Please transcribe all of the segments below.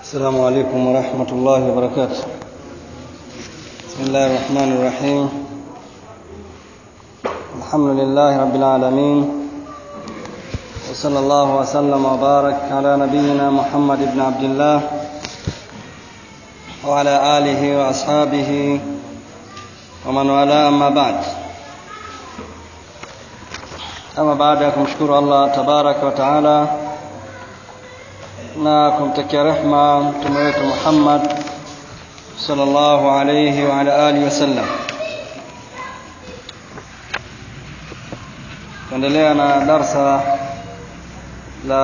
السلام عليكم ورحمة الله وبركاته بسم الله الرحمن الرحيم الحمد لله رب العالمين وصلى الله وسلم وبارك على نبينا محمد بن عبد الله وعلى آله وأصحابه ومن والاه أما بعد ama baada ya kumshukuru Allah tabaraka wa taala na kumtakia rehma mtume wetu Muhammad sallallahu alayhi wa ala alihi wasallam tuendelea na darsa la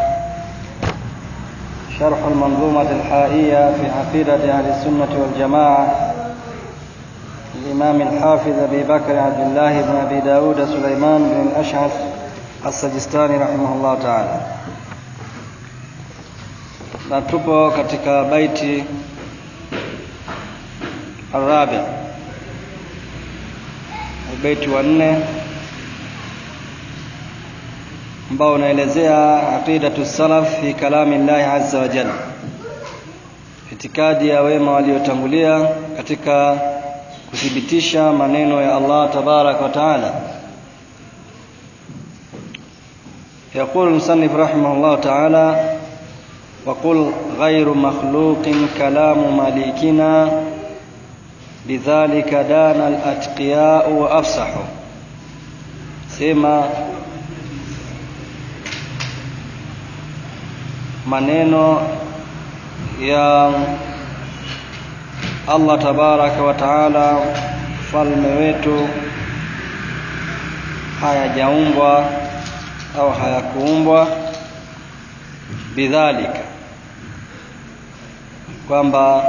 شرح المنظومة الحائية في عقيدة أهل السنة والجماعة الإمام الحافظ أبي بكر عبد الله بن أبي داود سليمان بن الأشعث السجستاني رحمه الله تعالى na tupo katika baiti arabi baiti wa nne ambao unaelezea aqidatu salaf fi kalami llahi azza wa jalla itikadi ya wema waliotangulia katika kuthibitisha maneno ya Allah tabarak wa taala يقول المصنف رحمه الله تعالى وقل غير مخلوق كلام مالكنا لذلك دان الأتقياء وأفصحوا سما maneno ya Allah tabaraka wa taala mfalme wetu hayajaumbwa au hayakuumbwa bidhalika kwamba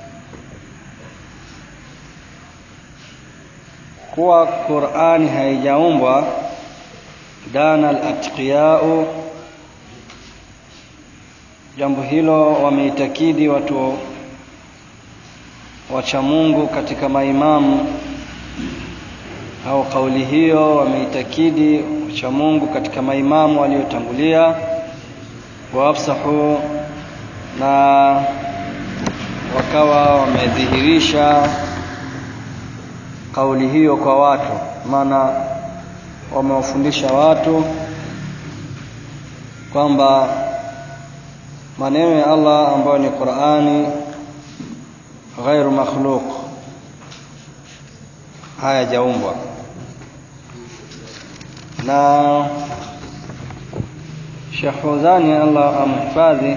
kuwa Qur'ani haijaumbwa dana al-atqiyau jambo hilo wameitakidi watu wacha Mungu katika maimamu au kauli hiyo wameitakidi wacha Mungu katika maimamu waliotangulia waafsahu na wakawa wamedhihirisha kauli hiyo kwa watu maana wamewafundisha watu kwamba maneno ya Allah ambayo ni Qur'ani ghairu makhluq hayajaumbwa na Sheikh Fawzani Allah amhifadhi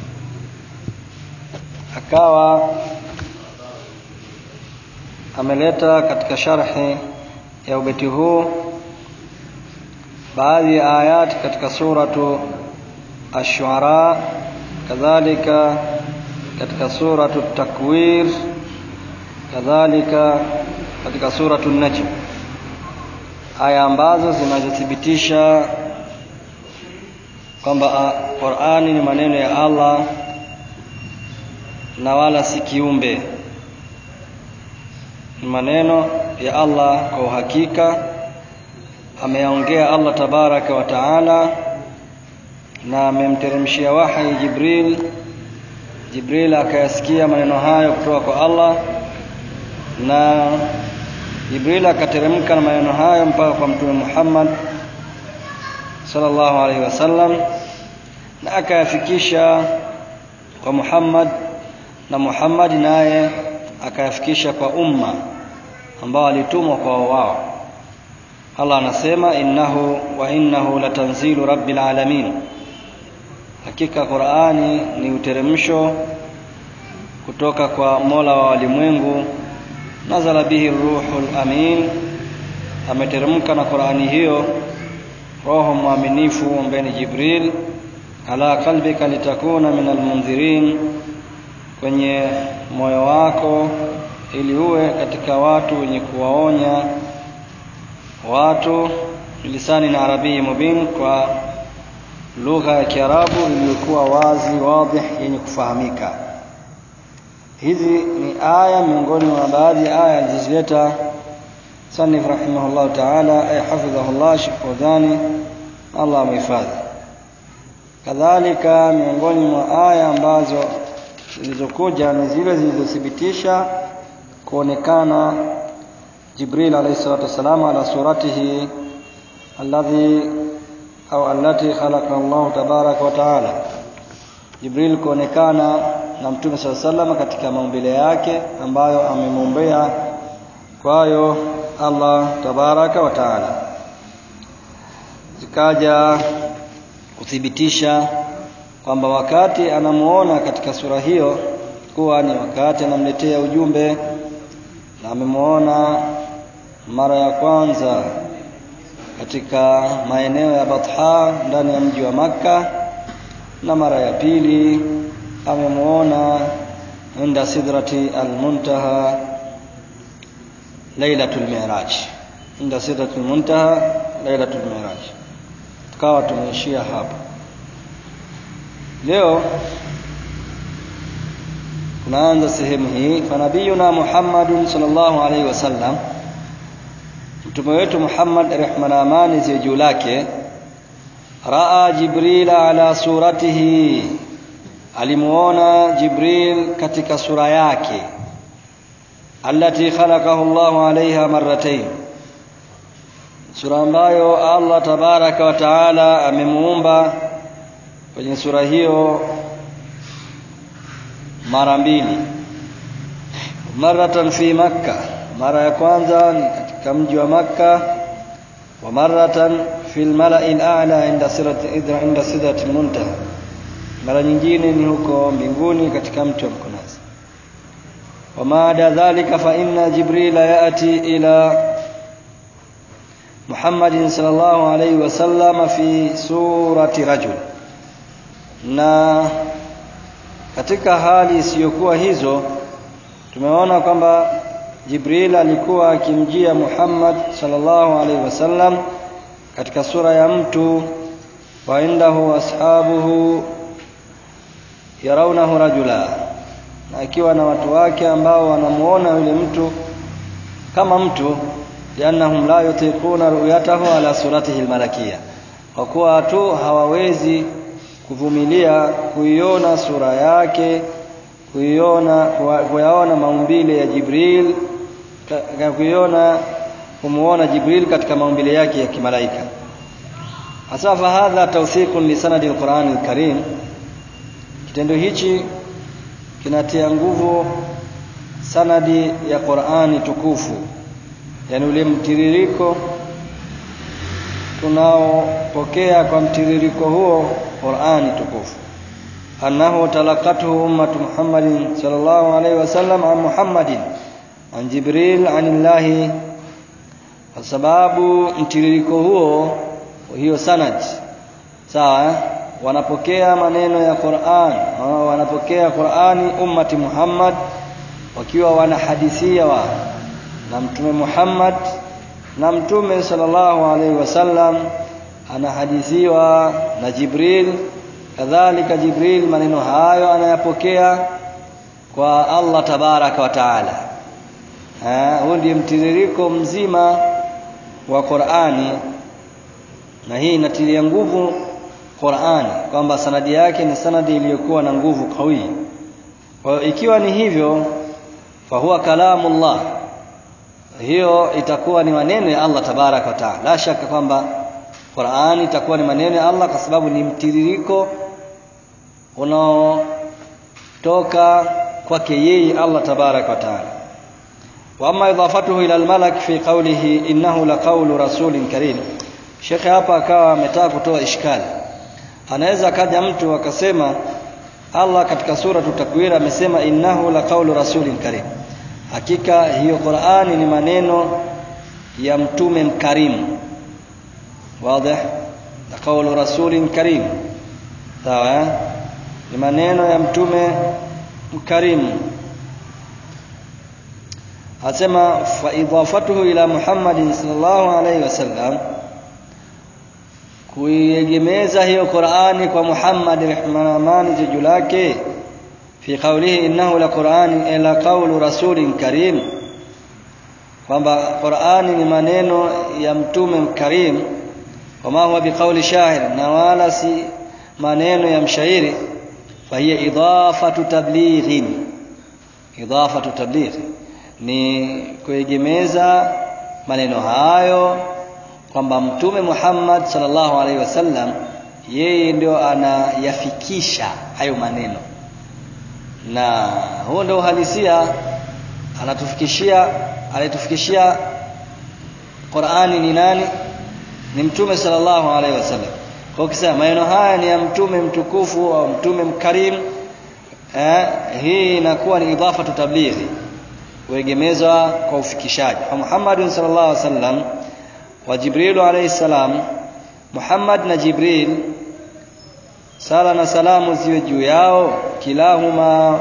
akawa ameleta katika sharhi ya ubeti huu baadhi ya ayati katika suratu ash-shu'ara kadhalika katika suratu takwir kadhalika katika suratu najm aya ambazo zinazothibitisha kwamba Qur'ani ni maneno ya Allah na wala si kiumbe ni maneno ya Allah kwa uhakika ameyaongea Allah tabaraka wa taala na amemteremshia wahi Jibril Jibril akayasikia maneno hayo kutoka kwa Allah na Jibril akateremka na maneno hayo mpaka kwa Mtume Muhammad sallallahu alaihi wasallam na akayafikisha kwa Muhammad na Muhammad naye akayafikisha kwa umma ambao alitumwa kwa wao Allah anasema innahu wa innahu latanzilu rabbil alamin hakika Qur'ani ni uteremsho kutoka kwa Mola wa walimwengu nazala bihi ruhul amin ameteremka na Qur'ani hiyo roho mwaminifu ambaye ni Jibril ala qalbika litakuna minal mundhirin kwenye moyo wako ili uwe katika watu wenye kuwaonya watu lisani na arabii mubin kwa lugha ya Kiarabu iliyokuwa wazi wadih yenye kufahamika hizi ni aya miongoni mwa baadhi ya aya alizozileta sanif rahimahullah taala ay hafidhahullah Sheikh Fawzani Allah amhifadhi kadhalika miongoni mwa aya ambazo zilizokuja ni zile zilizothibitisha kuonekana Jibril alayhi salatu wasalam ala suratihi alladhi au allati khalaqa Allah tabaraka wa taala Jibril kuonekana na Mtume SAW sallam katika maumbile yake ambayo amemuombea kwayo Allah tabaraka wa taala zikaja kuthibitisha kwamba wakati anamuona katika sura hiyo kuwa ni wakati anamletea ujumbe na amemuona mara ya kwanza katika maeneo ya Batha ndani ya mji wa Makka na mara ya pili amemuona inda sidrati almuntaha lailatul mi'raj inda sidratul muntaha lailatul mi'raj tukawa tumeishia hapa leo tunaanza sehemu hii fanabiyuna Muhammadun sallallahu alaihi wasallam mtume wetu Muhammad rehma na amani ziwe juu lake raa Jibril ala suratihi alimuona Jibril katika sura yake allati khalaqahu Allah alaiha marratayn sura ambayo Allah tabaraka wa taala amemuumba kwenye sura hiyo mara mbili maratan fi makka mara ya kwanza ni katika mji wa makka wa maratan fi almala'i al'a inda sirati idra inda sidrati muntaha mara nyingine ni huko mbinguni katika mti wa mkunazi wa maada dhalika fa inna jibrila yati ila Muhammadin sallallahu alayhi wasallam fi surati rajul na katika hali isiyokuwa hizo tumeona kwamba Jibril alikuwa akimjia Muhammad sallallahu alaihi wasallam katika sura ya mtu wa indahu ashabuhu yarawnahu rajula na akiwa na watu wake ambao wanamuona yule mtu kama mtu liannahum la yutiquna ru'yatahu ala suratihi almalakiyya kwa kuwa tu hawawezi kuvumilia kuiona sura yake kuiona kuyaona maumbile ya Jibril kuiona kumuona Jibril katika maumbile yake ya kimalaika hasa fa hadha tawthiqun li sanadi alquran alkarim kitendo hichi kinatia nguvu sanadi ya Qur'ani tukufu yani ule mtiririko tunaopokea kwa mtiririko huo Qur'ani tukufu annahu talaqathu ummatu Muhammadin sallallahu alaihi wasallam an Muhammadin an Jibril anillahi kwa sababu mtiririko huo hiyo sanad sawa wanapokea maneno ya Qur'an wanapokea Qur'ani ummati Muhammad wakiwa wanahadithia wa na mtume Muhammad na mtume sallallahu alaihi wasallam anahadithiwa na Jibril kadhalika Jibril maneno hayo anayapokea kwa Allah tabaraka wa taala huu ndio mtiririko mzima wa Qur'ani na hii inatilia nguvu Qur'ani kwamba sanadi yake ni sanadi iliyokuwa na nguvu kawi kwa ikiwa ni hivyo fa huwa kalamullah hiyo itakuwa ni maneno ya Allah tabaraka wa taala la shaka kwamba Qur'ani itakuwa ni maneno ya Allah kwa sababu ni mtiririko unaotoka kwake yeye Allah tabaraka wa taala wa amma idafatuhu ila almalak fi qawlihi innahu laqawlu rasulin karim Sheikh hapa akawa ametaka kutoa ishkali anaweza kaja mtu akasema Allah katika sura tutakwira amesema innahu laqawlu rasulin karim hakika hiyo Qur'ani ni maneno ya mtume mkarimu wazi na kaulu rasulin karim sawa ni maneno ya mtume mkarimu asema fa idafatuhu ila Muhammadin sallallahu alaihi wasallam kuiegemeza hiyo Qur'ani kwa Muhammad rehma na amani juu lake fi qawlihi innahu la Qur'ani ila qawlu rasulin karim kwamba Qur'ani ni maneno ya mtume mkarim wama huwa biqauli shahir na wala si maneno ya mshairi fahiya idafatu tablighin idafatu tabligh ni kuegemeza maneno hayo kwamba mtume Muhammad sallallahu alaihi wasallam yeye ndio anayafikisha hayo maneno na huo ndio uhalisia anatufikishia alitufikishia Qur'ani ni nani ni mtume sallallahu alaihi wasallam kwa ukisema maneno haya ni ya mtume mtukufu au mtume mkarim eh, hii inakuwa ni idhafa tablighi kuegemezwa kwa ufikishaji kwa Muhammad sallallahu alaihi wasallam wa Jibril alayhi salam Muhammad na Jibril sala na salamu ziwe juu yao kilahuma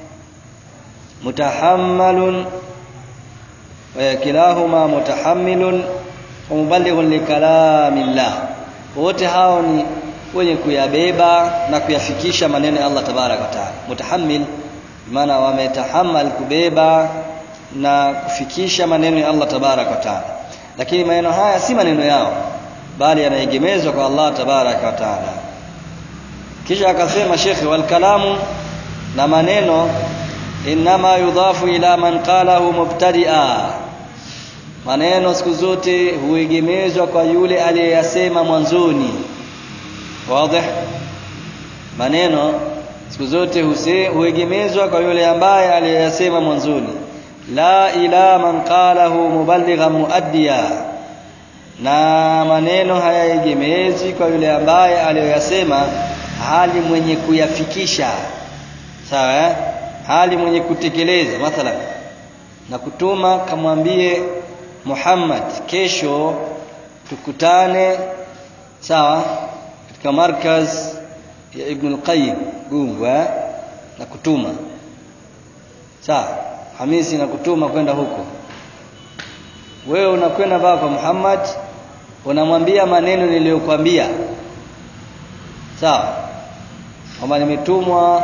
mutahammalun wa kilahuma mutahammilun wa muballighun likalamillah wote hao ni wenye kuyabeba na kuyafikisha maneno ya Allah tabarak wa taala mutahammil maana wametahammal kubeba na kufikisha maneno ya Allah tabarak wa taala lakini maneno haya si maneno yao bali yanaegemezwa kwa Allah tabarak wa taala kisha akasema shekhe wal kalamu na maneno inma yudhafu ila man qalahu mubtadi'a maneno siku zote huegemezwa kwa yule aliyeyasema mwanzoni wazi maneno siku zote huegemezwa kwa yule ambaye aliyeyasema mwanzoni la ila man qalahu muballighan muaddiya na maneno hayaegemezi kwa yule ambaye aliyoyasema hali mwenye kuyafikisha sawa eh? hali mwenye kutekeleza mathalan na kutuma kamwambie Muhammad kesho tukutane sawa katika markaz ya Ibn al-Qayyim Gungu eh? na kutuma sawa Hamisi na kutuma kwenda huko wewe unakwenda baba kwa Muhammad unamwambia maneno niliyokuambia sawa kwamba nimetumwa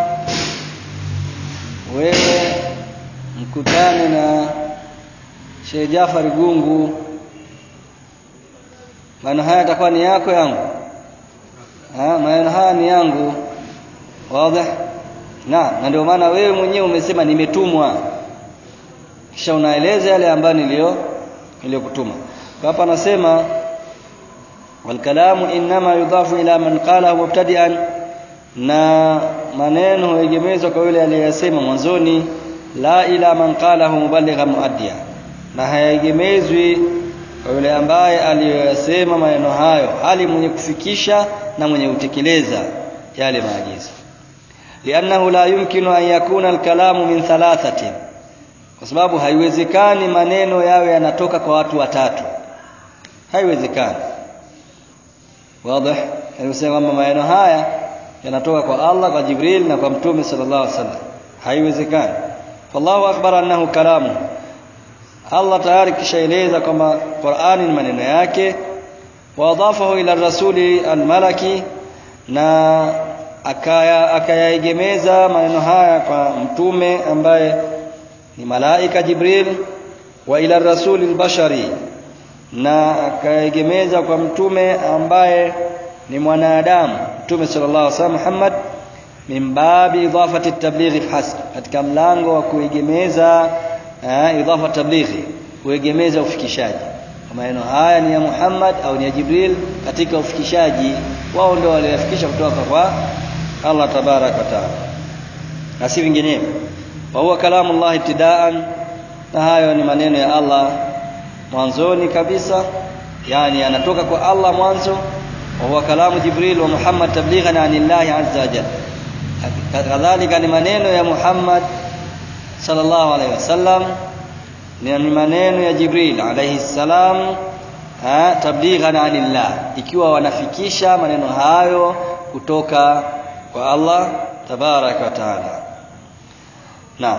wewe mkutane na Sheikh Jafar Gungu maneno haya yatakuwa ni yako yangu ha maneno haya ni yangu wazi na na ndio maana wewe mwenyewe umesema nimetumwa kisha unaeleza yale ambayo nilio niliyokutuma kwa hapa anasema والكلام انما يضاف الى من قاله مبتدئا na maneno huegemezwa kwa yule aliyesema mwanzoni la ila man qalahu muballighan muaddiya na hayaegemezwi kwa yule ambaye aliyoyasema maneno hayo hali mwenye kufikisha na mwenye kutekeleza yale maagizo liannahu la yumkinu an yakuna alkalamu min thalathatin kwa sababu haiwezekani maneno yawe yanatoka kwa watu watatu haiwezekani wazi alisema kwamba maneno haya yanatoka kwa Allah kwa Jibril na kwa Mtume sallallahu alaihi wasallam haiwezekani fallahu akbar annahu kalamu Allah tayari kishaeleza kwamba Qur'ani ni maneno yake wa adafahu ila rasuli almalaki na akaya akayaegemeza maneno haya kwa mtume ambaye ni malaika Jibril wa ila rasuli albashari na akaegemeza kwa mtume ambaye ni mwanadamu mtume sallallahu alaihi wasallam Muhammad min babi idafati tablighi hasb katika mlango wa kuegemeza uh, idafa tablighi kuegemeza ufikishaji maneno haya ni ya Muhammad au ni ya Jibril katika ufikishaji wao ndio waliyafikisha kutoka kwa Allah tabarak wa taala na si vinginevyo wa huwa kalamu Allah ibtidaan na hayo ni maneno ya Allah mwanzoni kabisa yani anatoka kwa Allah mwanzo wa huwa kalamu Jibril wa Muhammad tablighan anillahi azza wa jalla kadhalika ni maneno ya Muhammad sallallahu alaihi wasallam ni maneno ya Jibril alayhi salam tablighan anillah ikiwa wanafikisha maneno hayo kutoka kwa Allah tabarak wa taala naam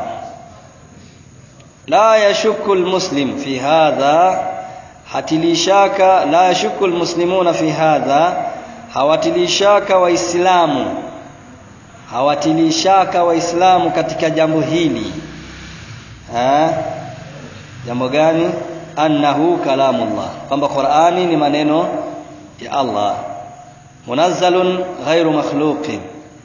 la yashukku almuslim fi hadha hatilishaka la yashukku almuslimuna fi hadha hawatilishaka waislamu hawatilishaka waislamu katika jambo hili ha? jambo gani annahu kalamullah kwamba Qur'ani ni maneno ya Allah munazzalun ghairu makhluqin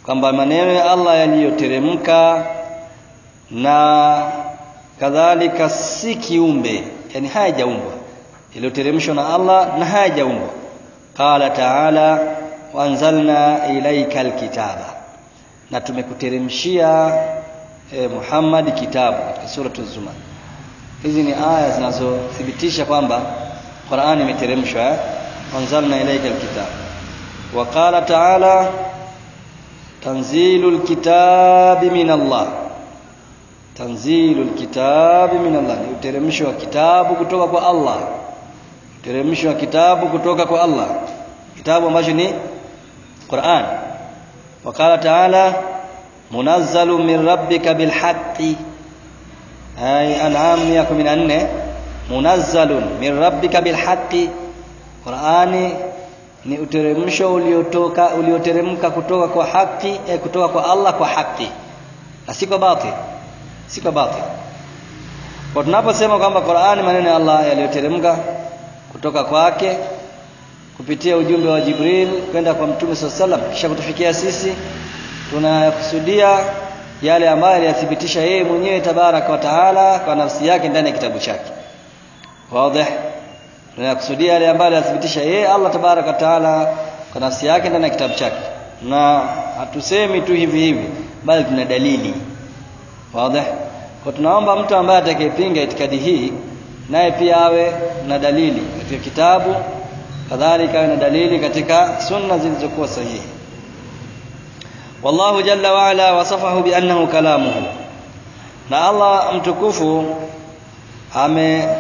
kwamba maneno ya Allah yaliyoteremka na kadhalika si kiumbe yani hayajaumbwa yaliyoteremshwa na Allah na hayajaumbwa qala ta'ala wanzalna ilaika alkitaba na tumekuteremshia e, Muhammad kitabu katika sura az-Zumar hizi ni aya zinazothibitisha kwamba Qur'ani imeteremshwa eh? wanzalna ilaika alkitaba wa qala ta'ala tanzilul kitabi min Allah tanzilul kitabi min Allah ni uteremsho wa kitabu kutoka kwa Allah uteremsho wa kitabu kutoka kwa Allah kitabu ambacho ni Qur'an وقال تعالى منزل من ربك بالحق أي أنعام 114 منزل من ربك بالحق Qur'ani ni uteremsho uliotoka ulioteremka kutoka kwa haki eh, kutoka kwa Allah kwa haki na si kwa batil si kwa batil kwa tunaposema kwamba Qur'ani maneno ya Allah yaliyoteremka kutoka kwake kupitia ujumbe wa Jibril kwenda kwa Mtume SAW kisha kutufikia sisi tunakusudia yale ambayo aliyathibitisha yeye mwenyewe tabaraka wa taala kwa nafsi yake ndani ya kitabu chake wazi tunakusudia yale ambayo aliyathibitisha yeye Allah tabaraka wa taala kwa nafsi yake ndani ya kitabu chake na hatusemi tu hivi hivi bali tuna dalili wazi kwa tunaomba mtu ambaye atakayepinga itikadi hii naye pia awe na dalili katika kitabu kadhalika na dalili katika sunna zilizokuwa sahihi wallahu jalla wa ala wasafahu bi annahu kalamuhu na Allah mtukufu ame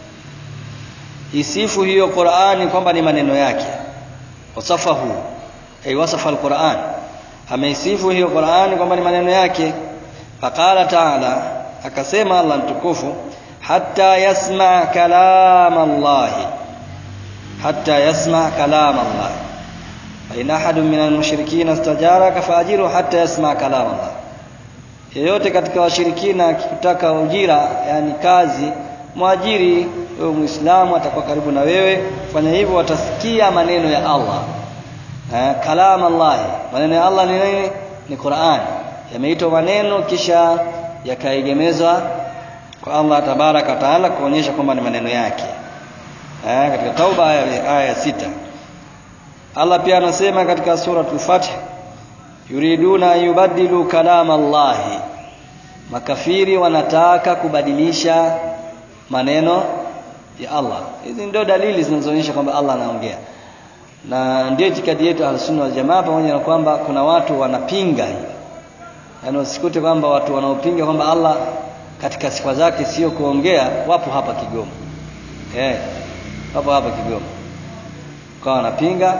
isifu hiyo Qur'ani kwamba ni maneno yake wasafahu ay wasafa al-Qur'an ameisifu hiyo Qur'ani kwamba ni maneno yake faqala ta'ala akasema Allah mtukufu hatta yasma kalam Allah hatta yasma kalam Allah fa in ahadun min al-mushrikeen istajaraka faajiru hatta yasma kalam Allah yeyote katika washirikina akitaka ujira yani kazi mwajiri wewe muislamu atakuwa karibu na wewe fanya hivyo watasikia maneno ya Allah eh, kalam Allah maneno ya Allah ni nini ni Qur'an yameitwa maneno kisha yakaegemezwa kwa Allah tabaraka taala kuonyesha kwamba ni maneno yake eh, katika tauba aya, aya ya sita Allah pia anasema katika suratul Fath yuriduna yubaddilu kalam Allah makafiri wanataka kubadilisha maneno ya Allah hizi ndio dalili zinazoonyesha kwamba Allah anaongea na ndio itikadi yetu al-sunna wal jamaa pamoja na kwamba kuna watu wanapinga hili yaani usikute kwamba watu wanaopinga kwamba Allah katika sifa zake sio kuongea wapo hapa Kigoma eh wapo hapa Kigoma kwa wanapinga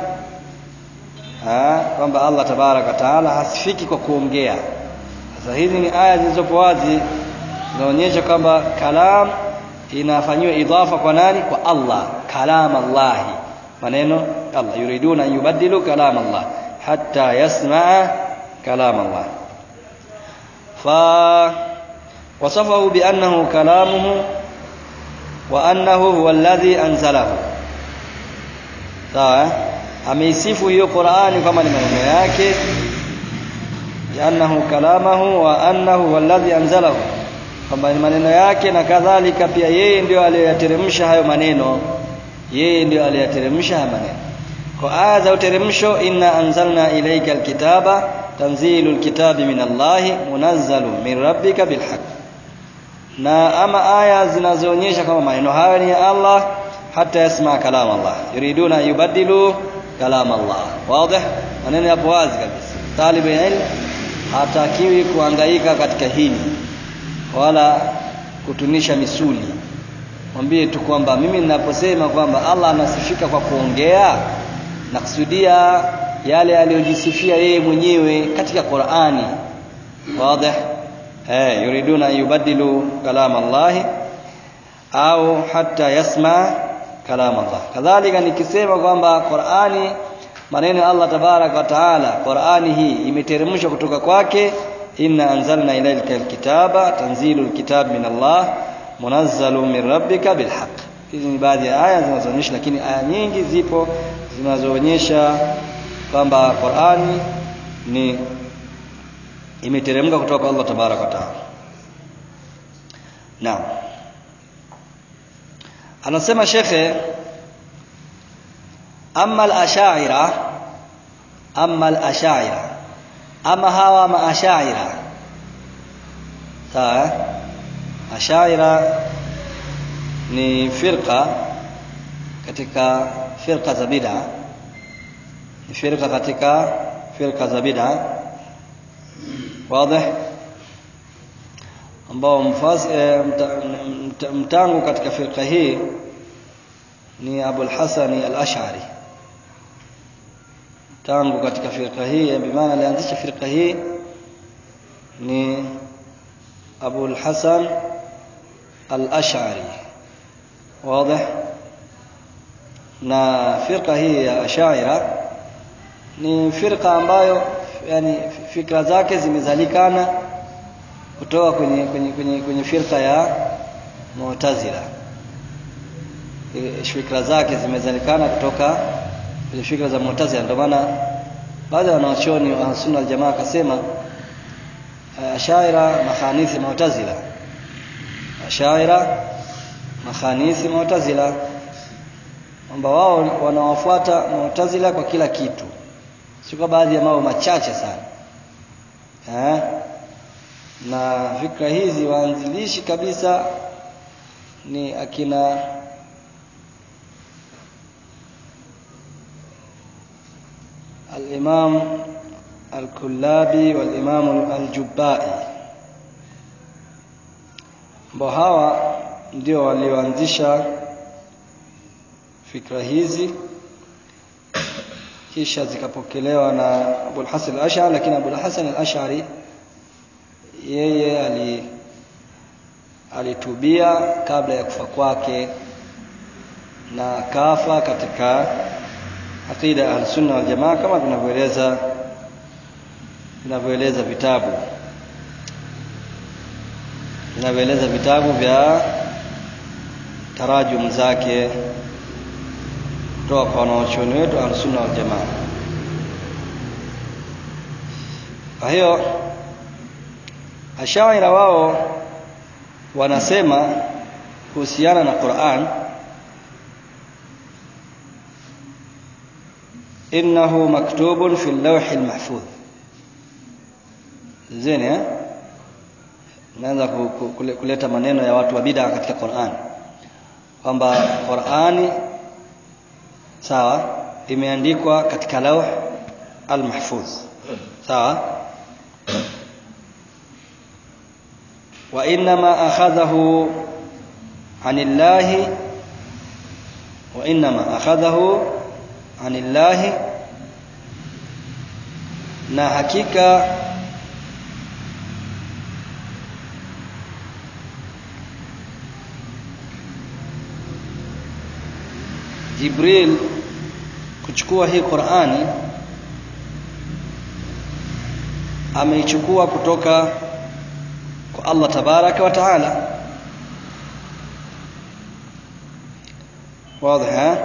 kwamba Allah tabaraka taala hasifiki kwa kuongea sasa hizi ni aya zilizopo wazi zinaonyesha kwamba kalam inafanyiwa idhafa kwa nani kwa Allah kalam Allah maneno Allah yuriduna yubaddilu kalam Allah hatta yasmaa kalam Allah fa wasafahu bi annahu kalamuhu wa annahu huwa alladhi anzalahu sawa ameisifu hiyo Qur'ani kama ni maneno yake annahu kalamahu wa annahu huwa alladhi anzalahu kwamba ni maneno yake na kadhalika pia yeye ndio aliyoyateremsha hayo maneno yeye ndio aliyateremsha hayo maneno kwa aya za uteremsho inna anzalna ilayka alkitaba tanzilul kitabi min Allahi munazzalu min rabbika bilhaq na ama aya zinazoonyesha kama maneno hayo ni ya Allah hata yasma kalam Allah yuriduna yubaddilu kalam Allah wazi maneno yapo wazi kabisa talibu ilm hatakiwi kuhangaika katika hili wala kutunisha misuli mwambie tu kwamba mimi ninaposema kwamba Allah anasifika kwa kuongea nakusudia yale aliyojisifia yeye mwenyewe katika Qur'ani wazi eh yuriduna yubaddilu kalam Allah au hata yasma kalam Allah kadhalika nikisema kwamba Qur'ani maneno ya Allah tabarak wa taala Qur'ani hii imeteremshwa kutoka kwake inna anzalna ilayka alkitaba tanzilul kitab min Allah munazzalu min rabbika bilhaq hizi ni baadhi ya aya zinazoonyesha lakini aya nyingi zipo zinazoonyesha kwamba Qur'ani ni imeteremka kutoka kwa Allah tabaraka wa taala naam anasema shekhe amma al-ashaira amma al-ashaira ama hawa maashaira sawa ashaira ni firqa katika firqa za bid'a ni firqa katika firqa za bid'a wazi ambao mfaz e, mta, mtangu katika firqa hii ni Abu al-Hasan al-Ash'ari tangu katika firqa hii bimaana alianzisha firqa hii ni Abu al-Hasan al-Ash'ari wazi na firqa hii ya Ash'ira ni firqa ambayo yani fikra zake zimezalikana kutoka kwenye kwenye kwenye, kwenye firqa ya Mu'tazila fikra zake zimezalikana kutoka kwenye fikra za Mu'tazila ndio maana baadhi ya wanachuoni wa Sunna al-Jamaa akasema Ashaira makhanisi Mu'tazila Ashaira makhanisi Mu'tazila kwamba wao wanawafuata Mu'tazila kwa kila kitu si kwa baadhi ya mambo machache sana eh na fikra hizi waanzilishi kabisa ni akina الإمام الكلابي والإمام الجبائي ambao hawa ndio walioanzisha fikra hizi kisha zikapokelewa na Abu al-Hasan al-Ash'ari lakini Abu al-Hasan al-Ash'ari yeye ali alitubia kabla ya kufa kwake na kafa katika aqida al-sunna wal jamaa kama vinavyoeleza vinavyoeleza vitabu vinavyoeleza vitabu vya tarajum zake kutoka kwa wanachuoni wetu al-sunna wal jamaa kwa hiyo ashaira wao wanasema kuhusiana na Qur'an innahu maktubun fi al-lawh al-mahfuz zeni eh naanza kuleta maneno ya watu wa bid'a katika Qur'an kwamba Qur'ani sawa imeandikwa katika lawh al-mahfuz sawa wa inma akhadhahu anillahi wa inma akhadhahu anillahi na hakika Jibril kuchukua hii Qur'ani ameichukua kutoka kwa Allah tabaraka wa taala wazi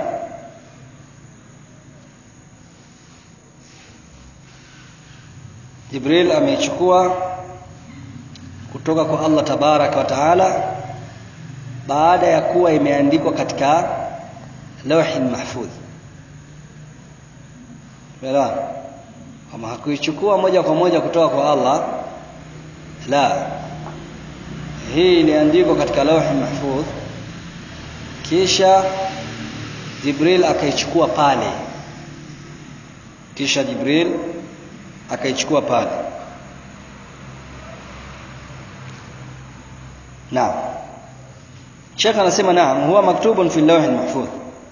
Jibril ameichukua kutoka kwa Allah tabaraka wa taala baada ya kuwa imeandikwa katika lawhi mahfudh Umeelewa? Kama hakuichukua moja kwa moja kutoka kwa Allah la hii iliandikwa katika lawhi mahfudh kisha Jibril akaichukua pale kisha Jibril akaichukua pale naam Sheikh anasema naam huwa maktubun fi lawh mahfudh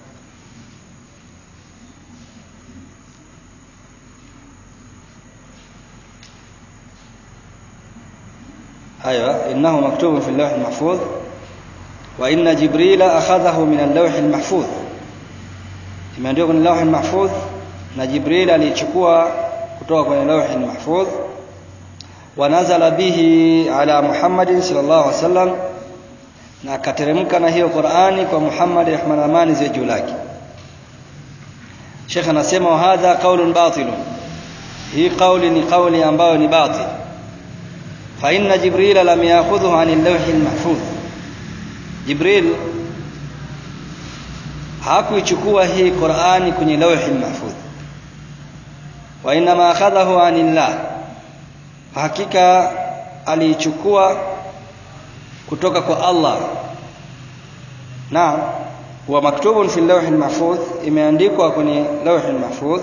ايوه انه مكتوب في اللوح المحفوظ وان جبريل اخذه من اللوح المحفوظ imeandikwa kwenye lawh mahfudh na Jibril alichukua kutoka kwenye lawh mahfudh wa nazala bihi ala Muhammad sallallahu alaihi wasallam na akateremka na hiyo Qur'ani kwa Muhammad rahman amani ziwe juu lake Sheikh anasema wa hadha qaulun batil hii kauli ni kauli ambayo ni batil fa inna jibril lam ya'khudhu 'an al-lawh al-mahfuz jibril hakuichukua hii Qur'ani kwenye lawh al-mahfuz wa inma akhadhahu 'anillah hakika aliichukua kutoka kwa Allah naam huwa maktubun fi lawh al-mahfuz imeandikwa kwenye lawh al-mahfuz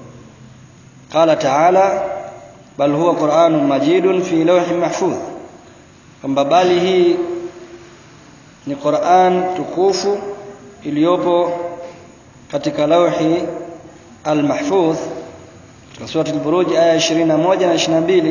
qala ta'ala bal huwa qur'anun majidun fi lawh mahfuz kwamba bali hii ni Qur'an tukufu iliyopo katika lawhi al-mahfuz katika sura al-buruj aya 21 na 22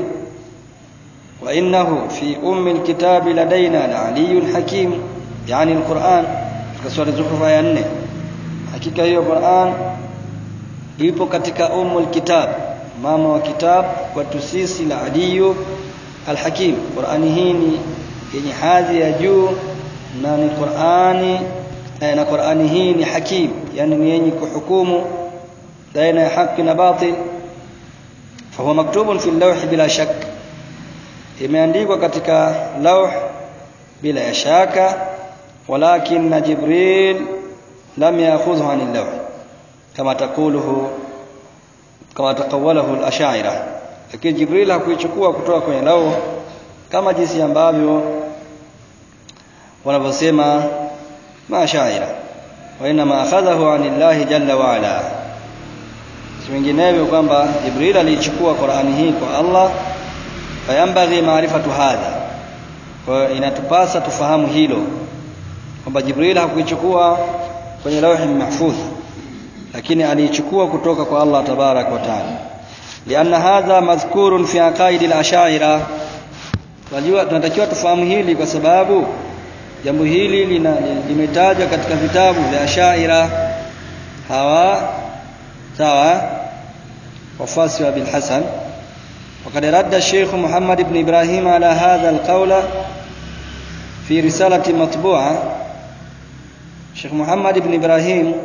wa innahu fi ummi al-kitabi ladaina la-aliyyun hakim yani al-Qur'an katika sura az-zukhruf aya 4 hakika hiyo Qur'an ipo katika ummul kitab mama wa kitab kwetu sisi la aliyu al-hakim Qur'ani hii ni yenye hadhi ya juu na ni Qur'ani na Qur'ani hii ni hakim yani ni yenye kuhukumu baina ya haki na batil fahuwa maktubun fi lawh bila shak imeandikwa katika lawh bila ya shaka walakin jibril lam ya'khudhu 'an al-lawh kama taquluhu kama taqawwalahu al-ash'ira lakini jibril hakuichukua kutoka kwenye lawh kama jinsi ambavyo wanavyosema mashaira wa inma akhadhahu anillahi jalla wa ala vinginevyo kwamba jibril aliichukua qurani hii kwa allah fayambaghi maarifatu hadha kwa inatupasa tufahamu hilo kwamba jibril hakuichukua kwenye lawhi mahfudh lakini aliichukua kutoka kwa allah tabarak wa taala lianna hadha madhkurun fi aqaidi al-ashaira tunajua tunatakiwa tufahamu hili kwa sababu jambo hili limetajwa katika vitabu vya ashaira hawa sawa wafasi wa bil hasan وقد رد الشيخ محمد بن إبراهيم على هذا القول في رسالة مطبوعة الشيخ محمد بن إبراهيم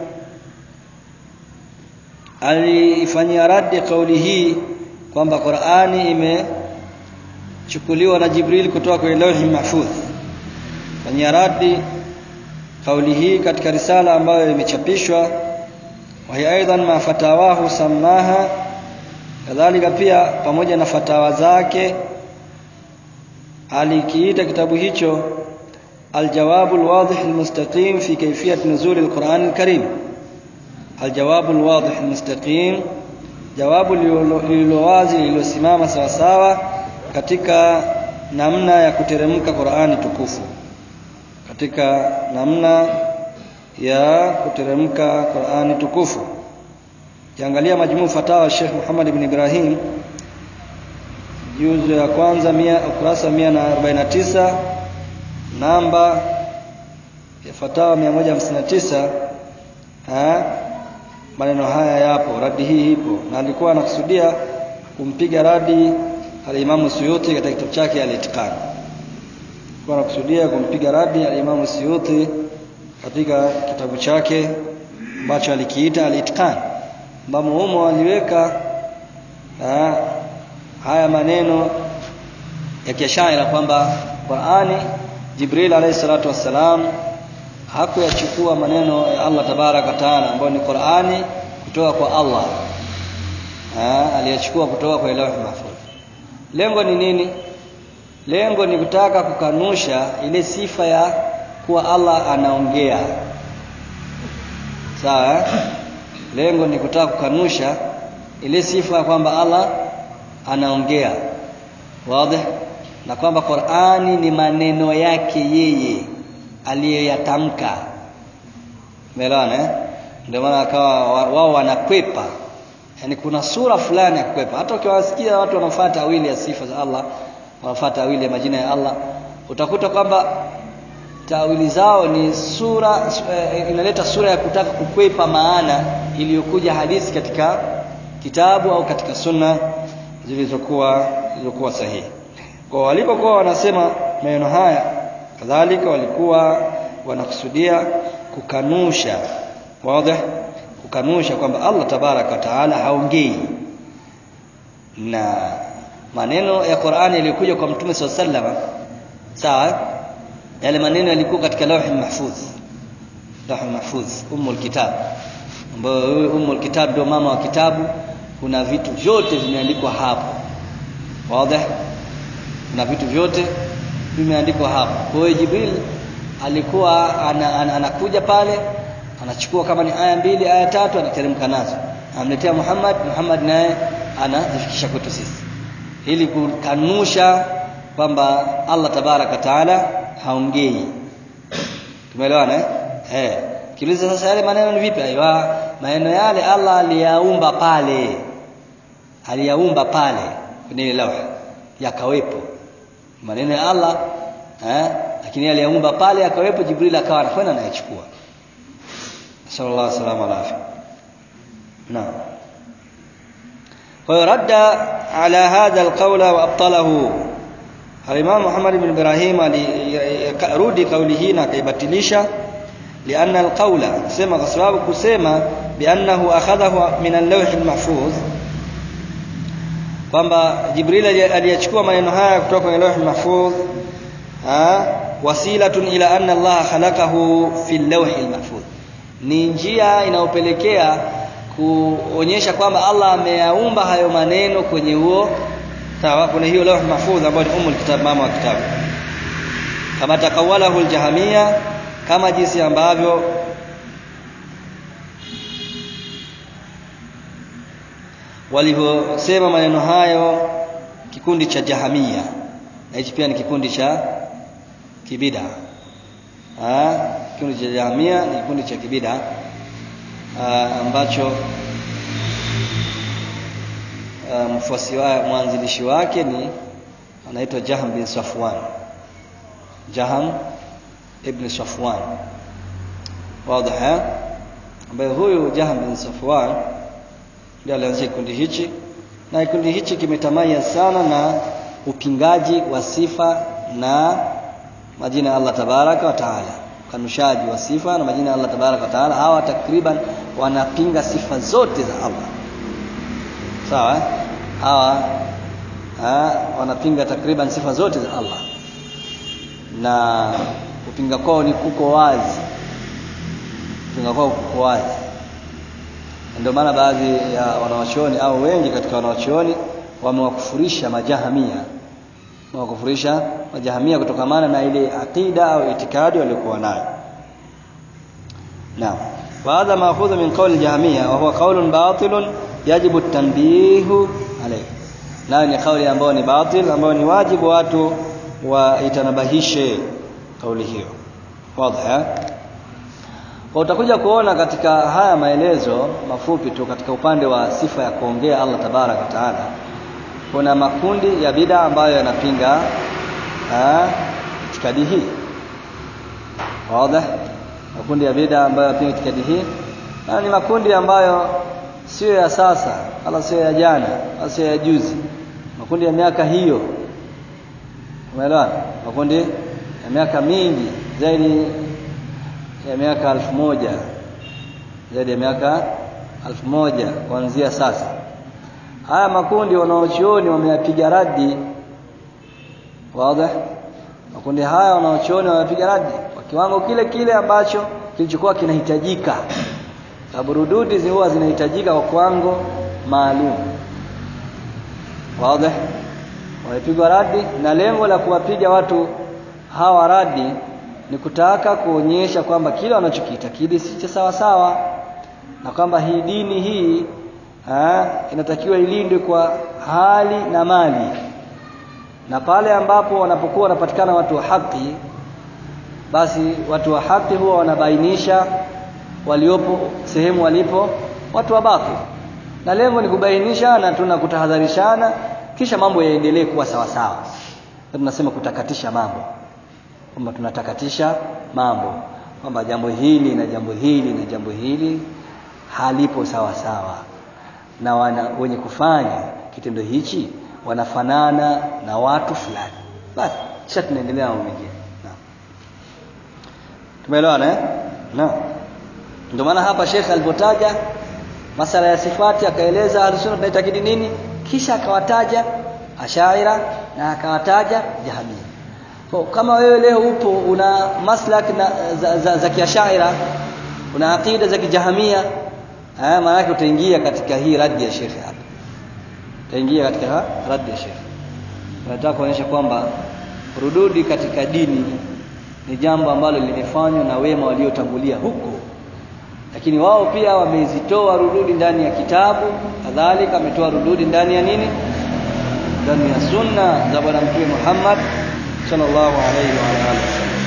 alifanyia radi kauli hii kwamba Qur'ani imechukuliwa na Jibril kutoka kwenye lauhi mahfudh fanyia radi kauli hii katika risala ambayo imechapishwa wa hiya aidan ma fatawahu samaha kadhalika pia pamoja na fatawa zake alikiita kitabu hicho الجواب الواضح المستقيم في كيفية نزول القرآن الكريم الجواب الواضح المستقيم jawabu lililowazi lililosimama sawasawa katika namna ya kuteremka Qur'ani tukufu katika namna ya kuteremka Qur'ani tukufu kiangalia majmuu fatawa Sheikh Muhammad ibn Ibrahim juzu ya kwanza mia ukurasa 149 namba ya fatawa 159 ha maneno haya yapo radi hii ipo na alikuwa anakusudia kumpiga radi al-Imam Suyuti katika kitabu chake al-Itqan alikuwa anakusudia kumpiga radi al-Imam Suyuti katika kitabu chake ambacho alikiita al-Itqan ambamo humo aliweka haya maneno ya kiashaira kwamba Qur'ani Jibril alayhi salatu wassalam hakuyachukua maneno ya Allah tabaraka taala ambayo ni Qur'ani kutoka kwa Allah aliyachukua kutoka kwa Lauh Mahfuz lengo ni nini lengo ni kutaka kukanusha ile sifa ya kuwa Allah anaongea sawa lengo ni kutaka kukanusha ile sifa ya kwamba Allah anaongea wazi na kwamba Qur'ani ni maneno yake yeye aliyoyatamka umeelewana eh ndio maana akawa wao wanakwepa yani kuna sura fulani ya kukwepa hata ukiwasikia watu wanafuata awili ya sifa za Allah wanafuata awili ya majina ya Allah utakuta kwamba tawili zao ni sura eh, inaleta sura ya kutaka kukwepa maana iliyokuja hadithi katika kitabu au katika sunna zilizokuwa zilizokuwa sahihi kwa walipokuwa wanasema maneno haya kadhalika walikuwa wanakusudia kukanusha wazi kukanusha kwamba Allah tabaraka wa taala haongei na maneno ya Qur'ani yaliyokuja kwa Mtume SAW sawa yale maneno yalikuwa katika lauhi mahfuz lauhi mahfuz umul kitab ambayo huyu umul kitab ndio mama wa kitabu kuna vitu vyote vimeandikwa hapo wazi kuna vitu vyote vimeandikwa hapo kwa hiyo Jibril alikuwa ana, ana, anakuja pale anachukua kama ni aya mbili aya tatu anateremka nazo amletea Muhammad Muhammad naye anazifikisha kwetu sisi ili kukanusha kwamba Allah tabaraka taala haongei tumeelewana eh eh kiuliza sasa yale maneno ni vipi aiwa maneno yale Allah aliyaumba pale aliyaumba pale kwenye lauha yakawepo maneno ya Allah eh lakini aliyaumba pale yakawepo Jibril akawa anakwenda anayachukua sallallahu alaihi wasallam alafi naam ورد على هذا القول وابطله الامام محمد بن ابراهيم alirudi kauli hii na akaibatilisha لان القول sema kwa sababu kusema biannahu akhadhahu min al-lawh al-mahfuz kwamba Jibril aliyachukua maneno haya kutoka kwenye lawh al-mahfuz wasilatun ila anna Allah khalaqahu fi al-lawh al-mahfuz ni njia inayopelekea kuonyesha kwamba Allah ameyaumba hayo maneno kwenye huo sawa kuna hiyo lawh mahfudh ambayo ni umul kitab mama wa kitabu kama takawalahu aljahamia kama jinsi ambavyo walivyosema maneno hayo kikundi cha jahamia na hichi pia ni kikundi cha kibida ah kikundi cha jahamia ni kikundi cha kibida Uh, ambacho uh, mfuasi wa mwanzilishi wake ni anaitwa Jaham bin Safwan Jaham ibn Safwan wazi ambaye huyu Jaham bin Safwan ndiye alianzisha kikundi hichi na kikundi hichi kimetamaya sana na upingaji wa sifa na majina ya Allah tabaraka wa taala kanushaji wa sifa na majina ya Allah tabaraka wa taala hawa takriban wanapinga sifa zote za Allah sawa hawa ha, wanapinga takriban sifa zote za Allah na kupinga kwao ni kuko wazi kupinga kwao kuko wazi ndio maana baadhi ya wanawachuoni au wengi katika wanawachuoni wamewakufurisha majahamia wakufurisha majahamia kutokamana na ile aqida au itikadi waliokuwa nayo naam وهذا ماخوذ من قول الجهمية وهو قول باطل يجب التنبيه عليه nayo ni kauli ambayo ni batil ambayo ni wajibu watu waitanabahishe kauli hiyo wazi kwa utakuja kuona katika haya maelezo mafupi tu katika upande wa sifa ya kuongea Allah tabaraka taala kuna makundi ya bida ambayo yanapinga itikadi hii wazi makundi ya bida ambayo yanapinga itikadi hii na ni makundi ambayo sio ya sasa wala sio ya jana wala sio ya juzi makundi ya miaka hiyo umeelewa makundi ya miaka mingi zaidi ya miaka alfu moja zaidi ya miaka alfu moja kuanzia sasa haya makundi wanaochuoni wameyapiga radi wazi makundi haya wanaochuoni wamepiga radi kwa kiwango kile kile ambacho kilichokuwa kinahitajika sababu rududi huwa zinahitajika kwa kiwango maalum wazi wamepigwa radi na lengo la kuwapiga watu hawa radi ni kutaka kuonyesha kwamba kile wanachokiitakidi si cha sawa sawa na kwamba hii dini hii ha, inatakiwa ilindwe kwa hali na mali na pale ambapo wanapokuwa wanapatikana watu wa haki basi watu wa haki huwa wanabainisha waliopo sehemu walipo watu wa batil na lengo ni kubainisha na tuna kutahadharishana kisha mambo yaendelee kuwa sawa sawa tunasema kutakatisha mambo kwamba tunatakatisha mambo kwamba jambo hili na jambo hili na jambo hili halipo sawa sawa na wana, wenye kufanya kitendo hichi wanafanana na watu fulani basi kisha tunaendelea na mambo mengine tumeelewana eh naam ndio maana hapa Sheikh alipotaja masala ya sifati akaeleza ahlusunna tunaitakidi nini kisha akawataja ashaira na akawataja jahamia kwa kama wewe leo upo una maslak na, za, za, za kiashaira una aqida za kijahamia eh maana yake utaingia katika hii radi ya shekhe hapa utaingia katika radi ya shekhe nataka kuonyesha kwamba rududi katika dini ni jambo ambalo limefanywa na wema waliotangulia huko lakini wao pia wamezitoa rududi ndani ya kitabu kadhalika wametoa rududi ndani ya nini ndani ya sunna za bwana mtume Muhammad sallallahu alaihi wa alihi wasallam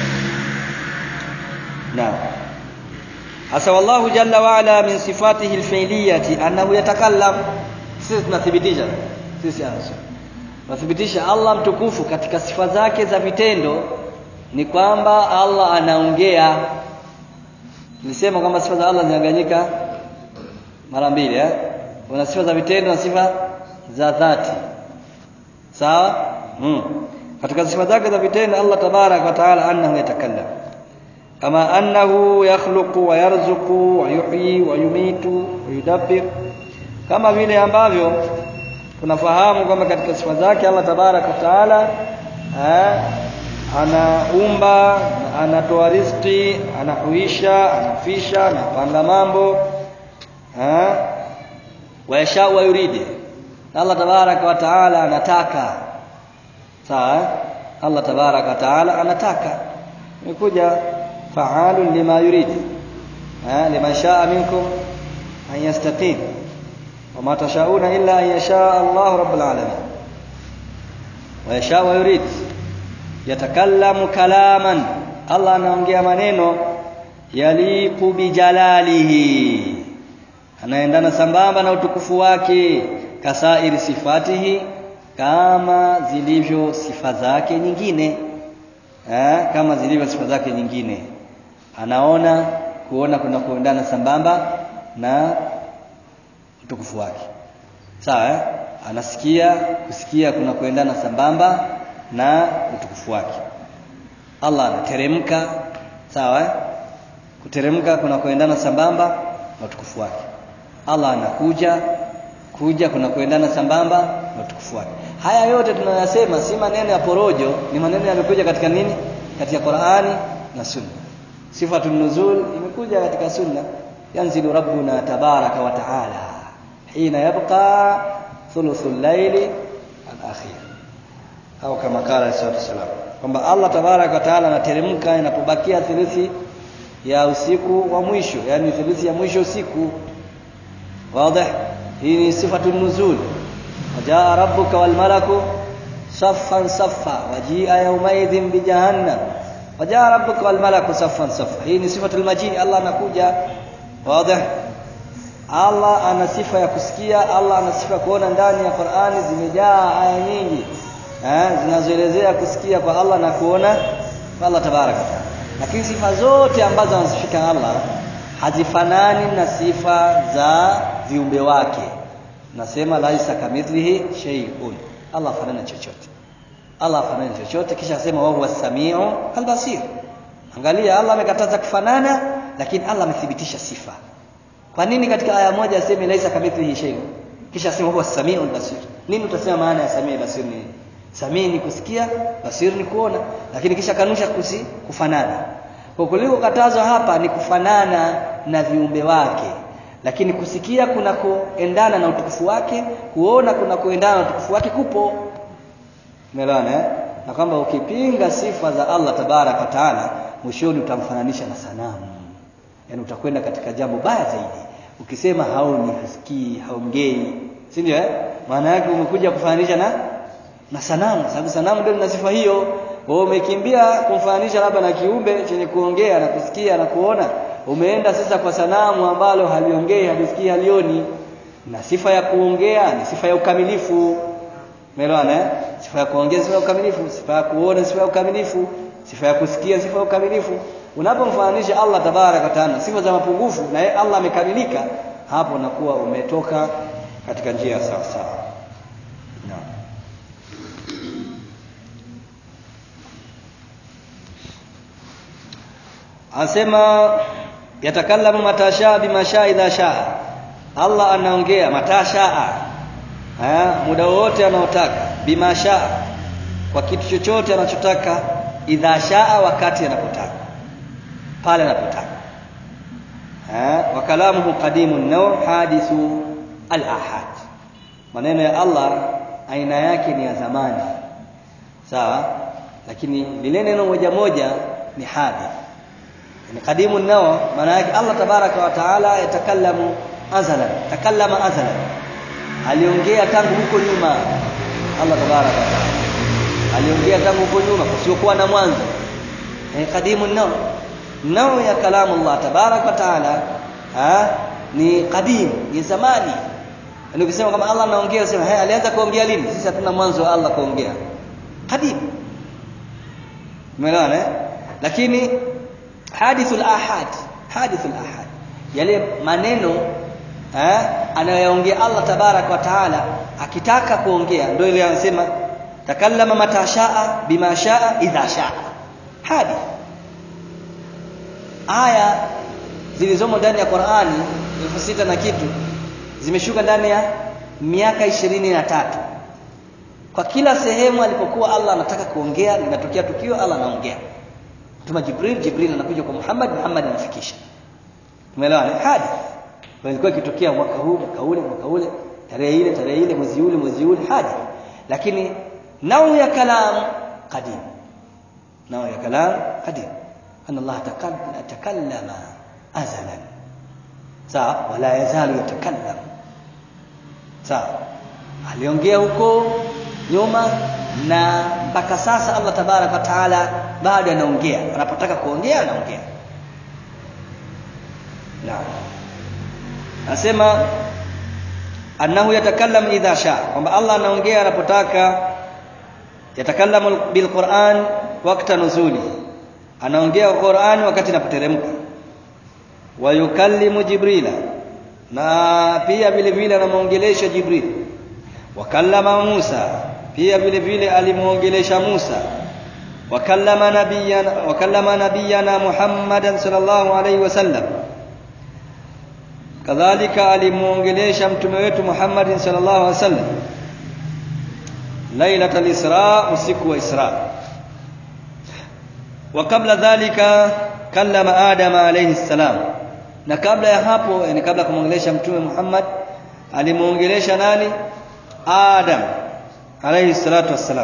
naam hasa wallahu jalla wa ala min sifatihi alfi'liyati annahu yatakallam sisi tunathibitisha sisi hasa tunathibitisha Allah mtukufu katika sifa zake za vitendo ni kwamba Allah anaongea nilisema kwamba sifa za Allah zinaganyika mara mbili eh kuna sifa za vitendo na sifa za dhati sawa hmm. katika sifa zake za vitendo Allah tabarak wa taala annahu yatakallam kama annahu yakhluqu wa yarzuqu wa yuhyi wa yumitu wa yudabbir kama vile ambavyo tunafahamu kwamba katika sifa zake Allah tabarak wa taala eh, anaumba anatoa riziki anahuisha anafisha anapanga mambo eh wayasha wa yuridi Allah tabaraka wa taala anataka sawa Allah tabaraka wa taala anataka imekuja fa'alun lima yuridi eh liman sha'a minkum an yastaqim wama tashauna illa an yasha Allah rabbul alamin wayasha wa yuridi yatakallamu kalaman Allah anaongea maneno yaliqu bijalalihi anaendana sambamba na utukufu wake kasairi sifatihi kama zilivyo sifa zake nyingine eh, kama zilivyo sifa zake nyingine anaona kuona kuna kuendana sambamba na utukufu wake sawa eh? anasikia kusikia kuna kuendana sambamba na utukufu wake Allah anateremka sawa eh? kuteremka kuna kuendana sambamba na utukufu wake Allah anakuja kuja kuna kuendana sambamba na utukufu wake haya yote tunayasema si maneno ya porojo ni maneno yamekuja katika nini katika Qur'ani na Sunna sifatun nuzul imekuja katika Sunna yanzilu rabbuna tabaraka wa taala hina yabqa thuluthul layli al-akhir au kama kala sallallahu wasallam kwamba Allah tabaraka wa taala anateremka inapobakia thuluthi ya usiku wa mwisho yani thuluthi ya mwisho usiku wazi hii ni sifatu nuzul wajaa rabbuka wal malaku saffan saffa wajia yawmaidhin bi jahannam wajaa rabbuka wal malaku saffan saffa hii ni sifatu al-majii Allah anakuja wazi Allah ana sifa ya kusikia Allah ana sifa kuona ndani ya Qur'ani zimejaa aya nyingi eh zinazoelezea kusikia kwa Allah na kuona kwa Allah tabaraka taala lakini sifa zote ambazo anazifika Allah hazifanani na sifa za viumbe wake nasema laisa kamithlihi shay'un Allah fanana chochote Allah fanana chochote kisha asema wa huwa samiu albasir angalia Allah amekataza kufanana lakini Allah amethibitisha sifa kwa nini katika aya moja aseme laisa kamithlihi shay'un kisha asema huwa samiu albasir nini utasema maana ya samiu albasir ni samii ni kusikia basir ni kuona lakini kisha kanusha kusi, kufanana kwa kuliko katazwa hapa ni kufanana na viumbe wake lakini kusikia kuna kuendana na utukufu wake kuona kuna kuendana na utukufu wake kupo umeelewana eh? na kwamba ukipinga sifa za Allah tabarak wa taala mwishoni utamfananisha na sanamu yani utakwenda katika jambo baya zaidi ukisema haoni hasikii haongei si ndio eh maana yake umekuja kufananisha na na sanamu sababu sanamu ndio lina sifa hiyo wewe umekimbia kumfananisha labda na kiumbe chenye kuongea na kusikia na kuona umeenda sasa kwa sanamu ambalo haliongei halisikii halioni na sifa ya kuongea ni sifa ya ukamilifu umeelewana eh sifa ya kuongea sifa ya ukamilifu sifa ya kuona sifa ya ukamilifu sifa ya kusikia sifa ya ukamilifu unapomfananisha Allah tabaraka taala sifa za mapungufu na yeye Allah amekamilika hapo unakuwa umetoka katika njia sawa sawa naam Anasema yatakallamu matashaa bimashaa idha shaa. Allah anaongea matashaa. Eh, muda wote anaotaka. bima shaa kwa kitu chochote anachotaka idha shaa wakati anapotaka pale anapotaka wa kalamuhu qadimun naw hadithu al ahad maneno ya Allah aina yake ni ya zamani sawa lakini lile neno moja moja ni hadith ni qadimu nao maana yake Allah tabaraka wa taala yatakallamu azalan takallama azalan aliongea tangu huko nyuma Allah tabaraka wa taala aliongea tangu huko nyuma kusiokuwa na mwanzo ni qadimu nao nao ya kalamu Allah tabaraka wa taala ni qadim ni zamani Yaani ukisema kama Allah anaongea usema hey, alianza kuongea lini? Sisi hatuna mwanzo wa Allah kuongea. Qadim. Umeelewana eh? Lakini hadithul ahad, hadithul ahad. Yale maneno eh anayoongea Allah tabarak wa taala akitaka kuongea ndio ile anasema takallama mata shaa bima shaa idha shaa. Hadith. Aya zilizomo ndani ya Qur'ani elfu sita na kitu zimeshuka ndani ya miaka ishirini na tatu kwa kila sehemu alipokuwa Allah anataka kuongea linatokea tukio Allah anaongea tuma Jibril Jibril anakuja kwa Muhammad Muhammad anafikisha tumeelewa ni hadi ilikuwa ikitokea mwaka huu mwaka ule mwaka ule tarehe ile tarehe ile mwezi ule mwezi ule hadi lakini nau ya kalam qadim nau ya kalam qadim anna Allah takallama azalan sawa wala yazalu yatakallam sawa aliongea huko nyuma na mpaka sasa Allah tabaraka taala bado anaongea anapotaka kuongea anaongea naam nasema annahu yatakallam idha sha kwamba Allah anaongea anapotaka yatakallamu bilquran wakati nuzuli anaongea Qur'an wakati inapoteremka wa yukallimu jibrila na pia vile vile anamuongelesha jibril wakallama Musa pia vile vile alimuongelesha Musa wakallama nabiyana wakallama nabiyana Muhammadan sallallahu alaihi wasallam kadhalika alimuongelesha mtume wetu Muhammadin sallallahu alaihi wasallam lailatul isra usiku wa isra wa kabla dhalika kallama adama alayhi salam na kabla ya hapo yani kabla kumwongelesha mtume Muhammad alimuongelesha nani Adam alayhi salatu wassalam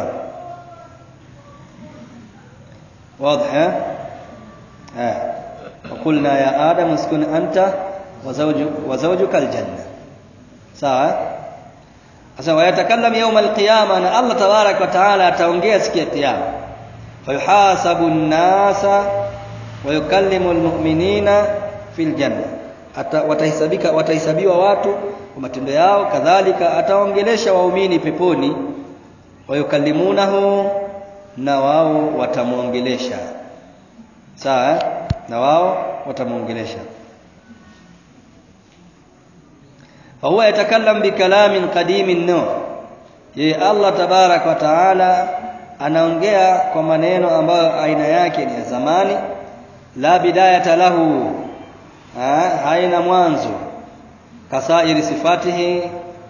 واضح ها وقلنا يا آدم اسكن أنت وزوجك وزوجك الجنة sawa sasa wayatakallam yawm alqiyama na Allah tabarak wa taala ataongea siku ya kiyama fayuhasabu an-nasa wa yukallimu al-mu'minina fil janna watahesabika watahesabiwa watu kwa matendo yao kadhalika ataongelesha waumini peponi wayukallimunahu na wao watamuongelesha sawa na wao watamuongelesha فهو يتكلم بكلام قديم النوع ye Allah tabarak wa taala anaongea kwa maneno ambayo aina yake ni ya zamani la bidayata lahu ha, haina mwanzo kasairi sifatihi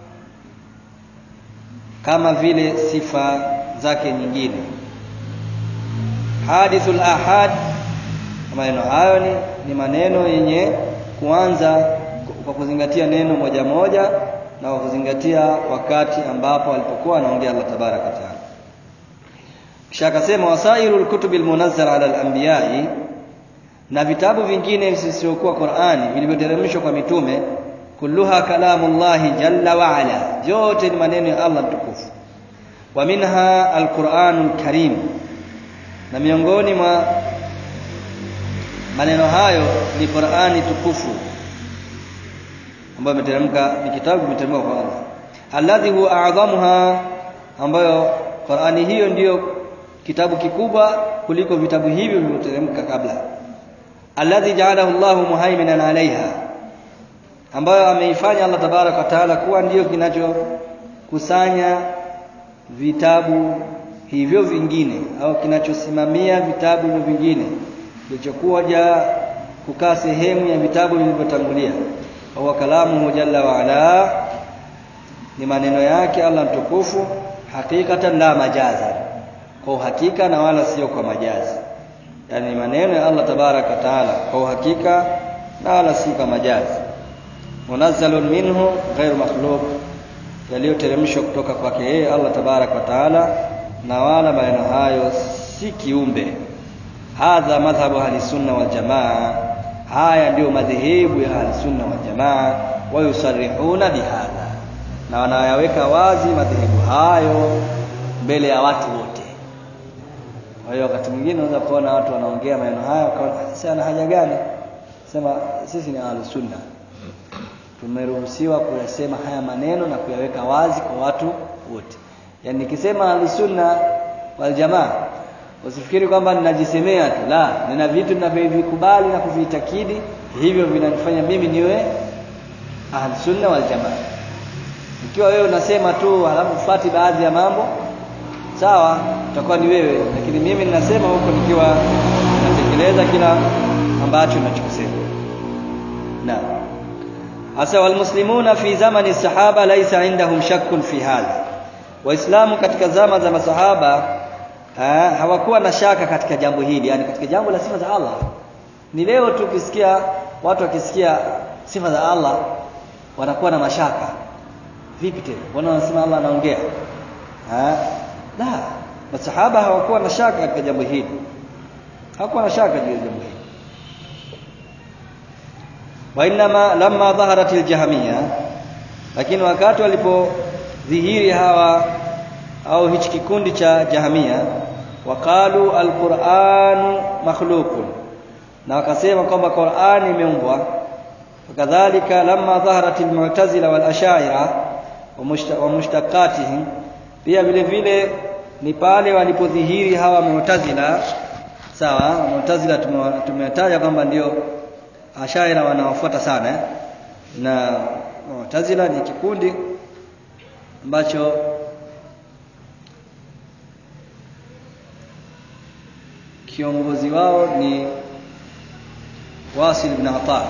kama vile sifa zake nyingine hadithul ahad maneno hayo ni, ni maneno yenye kuanza kwa kuzingatia neno moja moja na kwa kuzingatia wakati ambapo alipokuwa anaongea Allah tabaraka wa taala kisha akasema wasairul kutubil munazzala ala al-anbiya'i na vitabu vingine visivyokuwa Qur'ani vilivyoteremshwa kwa mitume kulluha kalamullahi jalla wa ala yote ni maneno ya Allah mtukufu wa minha alquranul karim na miongoni mwa maneno hayo ni Qur'ani tukufu ambayo imeteremka ni kitabu kimeteremka kwa Allah alladhi huwa a'dhamuha ambayo Qur'ani hiyo ndiyo kitabu kikubwa kuliko vitabu hivyo vilivyoteremka kabla alladhi ja'alahu Allahu muhaiminan alaiha ambayo ameifanya Allah tabarak wa taala kuwa ndiyo kinachokusanya vitabu hivyo vingine au kinachosimamia vitabu hivyo vingine kilichokuwa ja kukaa sehemu ya vitabu vilivyotangulia huwa kalamuhu jalla wa ala ni maneno yake Allah mtukufu hakikatan la majazan kwa uhakika na wala sio kwa majazi yani maneno ya Allah tabaraka taala kwa uhakika na wala si kwa majazi munazzalun minhu ghairu makhluq yaliyoteremshwa kutoka kwake yeye Allah tabaraka wa taala na wala maneno hayo si kiumbe hadha madhhabu ahli sunna wal jamaa haya ndio madhehebu ya ahli sunna wal jamaa wayusarihuna bihadha na wanayaweka wazi madhehebu hayo mbele ya watu wote kwa hiyo wakati mwingine unaweza kuona watu wanaongea maneno haya wakaona sasa ana haja gani sema sisi ni ahli sunna tumeruhusiwa kuyasema haya maneno na kuyaweka wazi kwa watu wote yaani nikisema ahli sunna wal jamaa usifikiri kwamba ninajisemea tu la nina vitu ninavyovikubali na kuvitakidi hivyo vinanifanya mimi niwe ahli sunna wal jamaa ikiwa wewe unasema tu halafu fuati baadhi ya mambo sawa utakuwa ni wewe lakini mimi ninasema huko nikiwa natekeleza kila ambacho ninachokisema naam hasa walmuslimuna fi zamani sahaba laisa indahum shakkun fi hadha waislamu katika zama za masahaba ha, hawakuwa na shaka katika jambo hili yani katika jambo la sifa za Allah ni leo tu ukisikia watu wakisikia sifa za Allah wanakuwa na mashaka vipi tena mbona wanasema Allah anaongea la masahaba hawakuwa na shaka katika jambo hili hawakuwa na shaka juu ya jambo hili wainama lamma dhaharat aljahmiya lakini wakati walipodhihiri hawa au hichi kikundi cha jahmiya waqalu alquran makhluqun na wakasema kwamba Qur'an imeumbwa wakadhalika lamma dhaharat almu'tazila wal ash'ira wa mushtaqatihim pia vile vile ni pale walipodhihiri hawa mu'tazila sawa mu'tazila tumetaja kwamba ndio ashaira wanaofuata sana eh? na mu'tazila ni kikundi ambacho kiongozi wao ni Wasil ibn Ata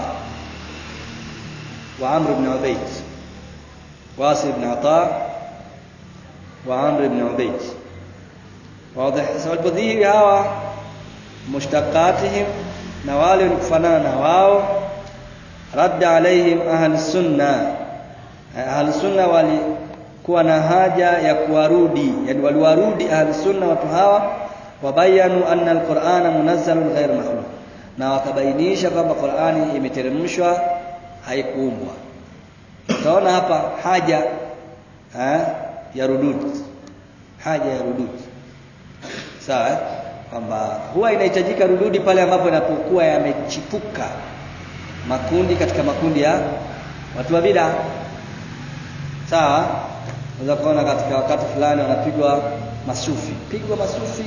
wa Amr ibn Ubayd Wasil ibn Ata wa Amr ibn Ubayd wazi sasa walipodhihiri hawa mushtaqatihim na wale walikufanana na wao radda alaihim ahli sunna ahli sunna walikuwa na haja ya kuwarudi yani waliwarudi ahli sunna watu hawa wabayanu anna alqur'ana munazzalun ghayr makhluq na wakabainisha kwamba Qur'ani imeteremshwa haikuumbwa utaona hapa haja ha, ya rudud haja ya rudud sawa kwamba huwa inahitajika rududi pale ambapo yanapokuwa yamechipuka makundi katika makundi ya watu wa bid'a sawa unaweza kuona katika wakati fulani wanapigwa masufi pigwa masufi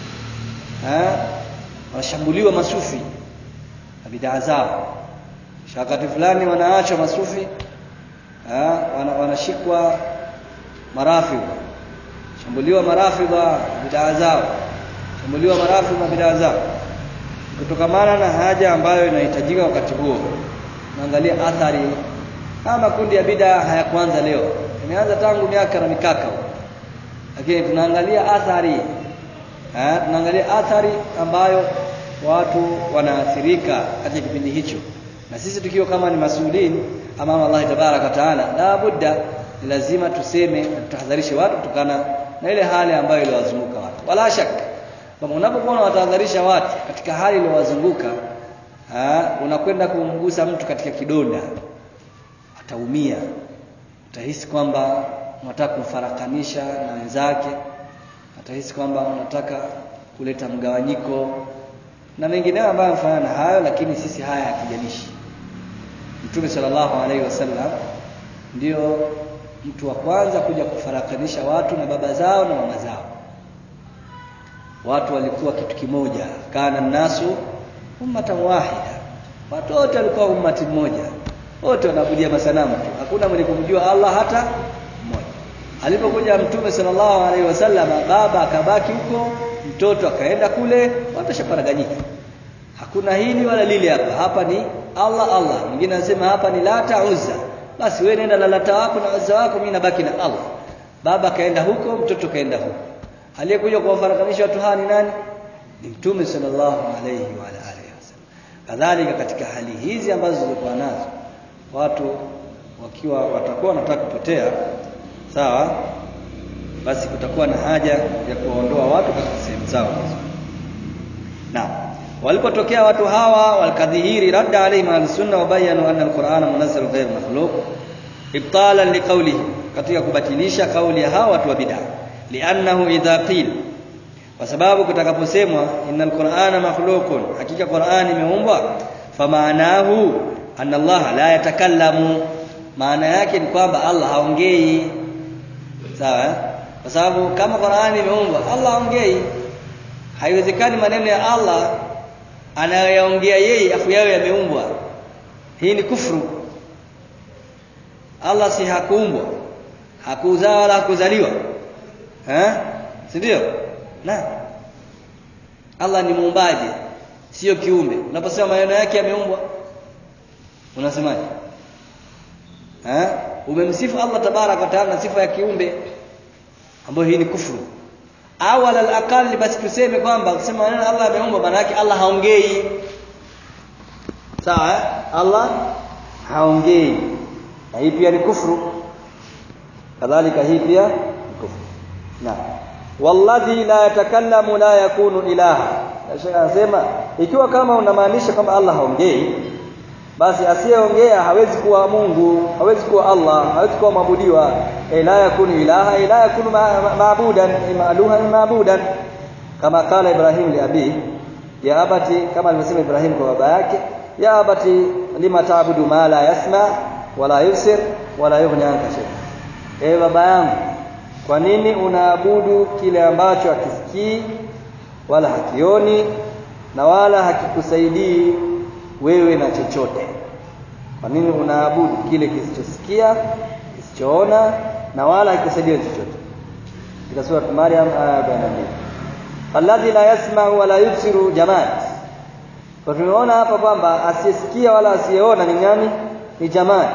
eh wanashambuliwa masufi na bid'a zao wakati fulani wanaachwa masufi eh wanashikwa marafidh shambuliwa marafidha bid'a zao shambuliwa marafidh na bid'a zao kutokamana na haja ambayo inahitajika wakati huo naangalia athari haya makundi ya bid'a hayakuanza leo imeanza tangu miaka na mikaka lakini tunaangalia athari eh tunaangalia athari ambayo watu wanaathirika katika kipindi hicho na sisi tukiwa kama ni masuulini amama Allah tabaraka taala la budda lazima tuseme tutahadharishe watu kutokana na ile hali ambayo iliwazunguka watu wala shaka kama unapokuwa unawatahadharisha watu katika hali iliyowazunguka unakwenda kumgusa mtu katika kidonda ataumia utahisi kwamba unataka kumfarakanisha na wenzake atahisi kwamba unataka kuleta mgawanyiko na mengineyo ambayo yanafanana na hayo lakini sisi haya hatujalishi Mtume sallallahu alaihi wasallam ndio mtu wa kwanza kuja kufarakanisha watu na baba zao na mama zao watu walikuwa kitu kimoja kana nasu ummatan wahida watu wote walikuwa ummati mmoja wote wanaabudia masanamu tu hakuna mwenye kumjua Allah hata mmoja alipokuja mtume sallallahu alaihi wasallam baba akabaki huko mtoto akaenda kule watashaparaganyika hakuna hili wala lile hapa hapa ni Allah Allah mwingine anasema hapa ni lata uzza basi wewe nenda na lata wako na uzza wako mimi nabaki na Allah baba kaenda huko mtoto kaenda huko aliyekuja kuwafarakanisha watu hawa ni nani ni mtume sallallahu alayhi wa alihi wasallam kadhalika katika hali hizi ambazo zilikuwa nazo watu wakiwa watakuwa wanataka kupotea sawa basi kutakuwa na haja ya kuwaondoa watu katika sehemu zao hizo naam walipotokea watu hawa walikadhihiri radda alaihim al-sunna wa bayanu anna al-Qur'ana munazzal ghayr makhluq ibtalan liqawlihi katika kubatilisha kauli ya hawa watu wa bid'a li'annahu idha qila kwa sababu kutakaposemwa innal qur'ana makhluqun hakika qur'ani imeumbwa famaanahu anna Allah la yatakallamu maana yake ni kwamba Allah haongei sawa kwa sababu kama qur'ani imeumbwa Allah haongei haiwezekani maneno ya Allah anayoyaongea yeye afu yawe yameumbwa hii ni kufru Allah si hakuumbwa hakuzaa wala hakuzaliwa eh si ndio na Allah ni muumbaji sio kiumbe unaposema maneno yake yameumbwa unasemaje eh umemsifu Allah tabarak wa taala na sifa ya kiumbe ambayo hii ni kufuru au alal aqal basi tuseme kwamba kusema maneno Allah ameumbwa maana yake Allah haongei sawa eh? Allah haongei na hii pia ni kufuru kadhalika hii pia ni kufuru naam walladhi la yatakallamu la yakunu ilaha Sheikh anasema ikiwa kama unamaanisha kwamba Allah haongei basi asiyeongea hawezi kuwa Mungu hawezi kuwa Allah hawezi kuwa maabudiwa e la yakunu ilaha ila yakunu maabudan maaluha maabudan kama kala Ibrahim li abi ya abati kama alivyosema Ibrahim kwa baba yake ya abati lima taabudu ma la yasma wala yusir wala yughni anka shay e baba yangu kwa nini unaabudu kile ambacho hakisikii wala hakioni na wala hakikusaidii wewe na chochote kwa nini unaabudu kile kisichosikia kisichoona na wala hakikusaidia chochote katika sura Maryam aya 42 alladhi la yasma'u wala yubsiru jamaat kwa tumeona hapa kwamba asiyesikia wala asiyeona ni nani ni jamaa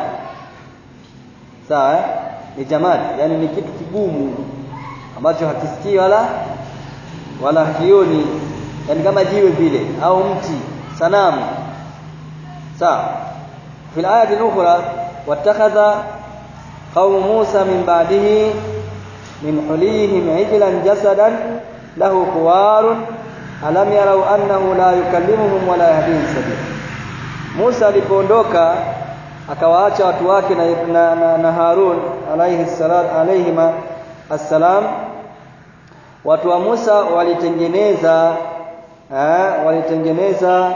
sawa eh? ni jamaa yani ni kitu kigumu ambacho hakisikii wala wala hakioni yani kama jiwe vile au mti sanamu sawa في الآية الأخرى واتخذ قوم موسى من بعده من حليهم عجلا جسدا له خوار ألم يروا أنه لا يكلمهم ولا يهديهم سبيلا موسى alipoondoka akawaacha watu wake na, na, na, na Harun alayhi salam alayhima assalam watu wa Musa walitengeneza eh, walitengeneza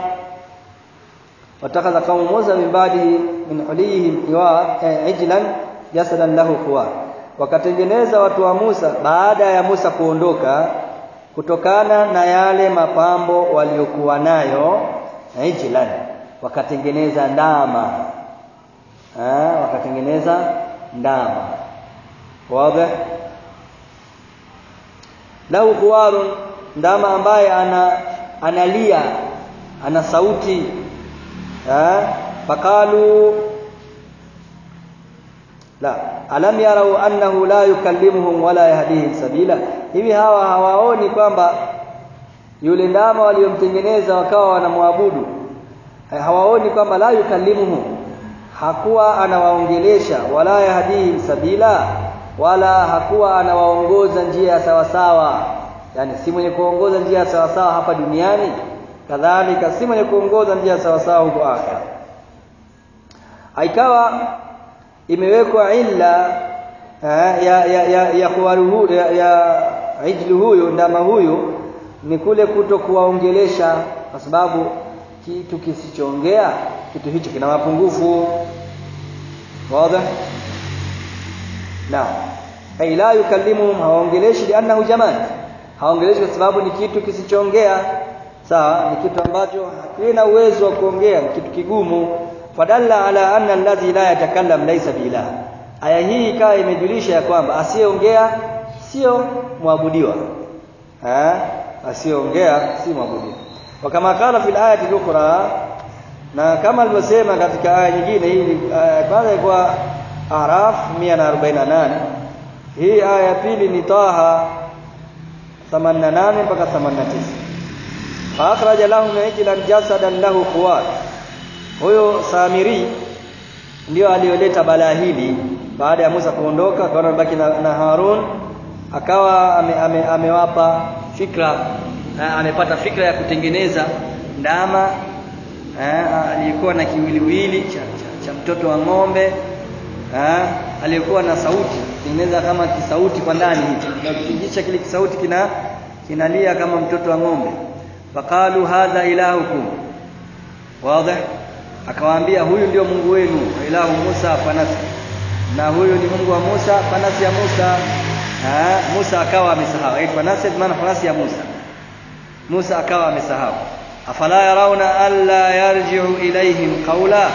واتخذ قوم موسى من بعده من حليهم عجلا جسدا له خوار wakatengeneza watu wa Musa baada ya Musa kuondoka kutokana na yale mapambo waliokuwa nayo ijlan wakatengeneza ndama eh wakatengeneza ndama wazi lahu khuwarun ndama ambaye ana analia ana sauti فقالوا لا alam yarau annahu la yukallimuhum wala yahdihim sabila hivi hawa hawaoni kwamba yule ndama waliomtengeneza wakawa wanamwabudu hawaoni kwamba la yukallimuhum hakuwa anawaongelesha wala yahdihim sabila wala hakuwa anawaongoza njia ya sawasawa yani si mwenye kuongoza njia ya sawasawa hapa duniani kadhalika si mwenye kuongoza njia sawasawa huko akhera haikawa imewekwa illa ya ya ya ya kuwaruhu ya, ya ijlu huyu ndama huyu ni kule kuto kuwaongelesha kwa sababu kitu kisichoongea kitu hicho kina mapungufu wazi na ay la yukallimuhum hawaongeleshi liannahu jamaa hawaongeleshi kwa sababu ni kitu kisichoongea sawa ni kitu ambacho hakina uwezo wa kuongea ni kitu kigumu fadalla ala anna alladhi la yatakallam laysa bilah aya hii ikawa imejulisha ya kwamba asiyeongea sio mwabudiwa eh asiyeongea si mwabudiwa wakama kala fil ayati ukhra na kama alivyosema katika aya nyingine hii kwanza kwa Araf 148 hii aya ya pili ni Taha 88 mpaka 89 fa akhraja lahum ijlan jasadan lahu khuwat huyo Samiri ndio aliyoleta balaa hili baada ya Musa kuondoka akaona baki na, na Harun akawa ame, ame, amewapa fikra na amepata fikra ya kutengeneza ndama eh, aliyekuwa na kiwiliwili cha, cha, cha mtoto wa ng'ombe eh, aliyekuwa na sauti tengeneza kama kisauti kwa ndani hicho na kutingisha kile kisauti kina kinalia kama mtoto wa ng'ombe faqalu hadha ilahukum wazi akawaambia huyu ndio Mungu wenu ilahu Musa fanasi na huyu ni Mungu wa Musa fanasi ya Musa ha, Musa akawa amesahau eh fanasi maana fanasi ya Musa Musa akawa amesahau afala yarauna alla yarji'u ilaihim qawla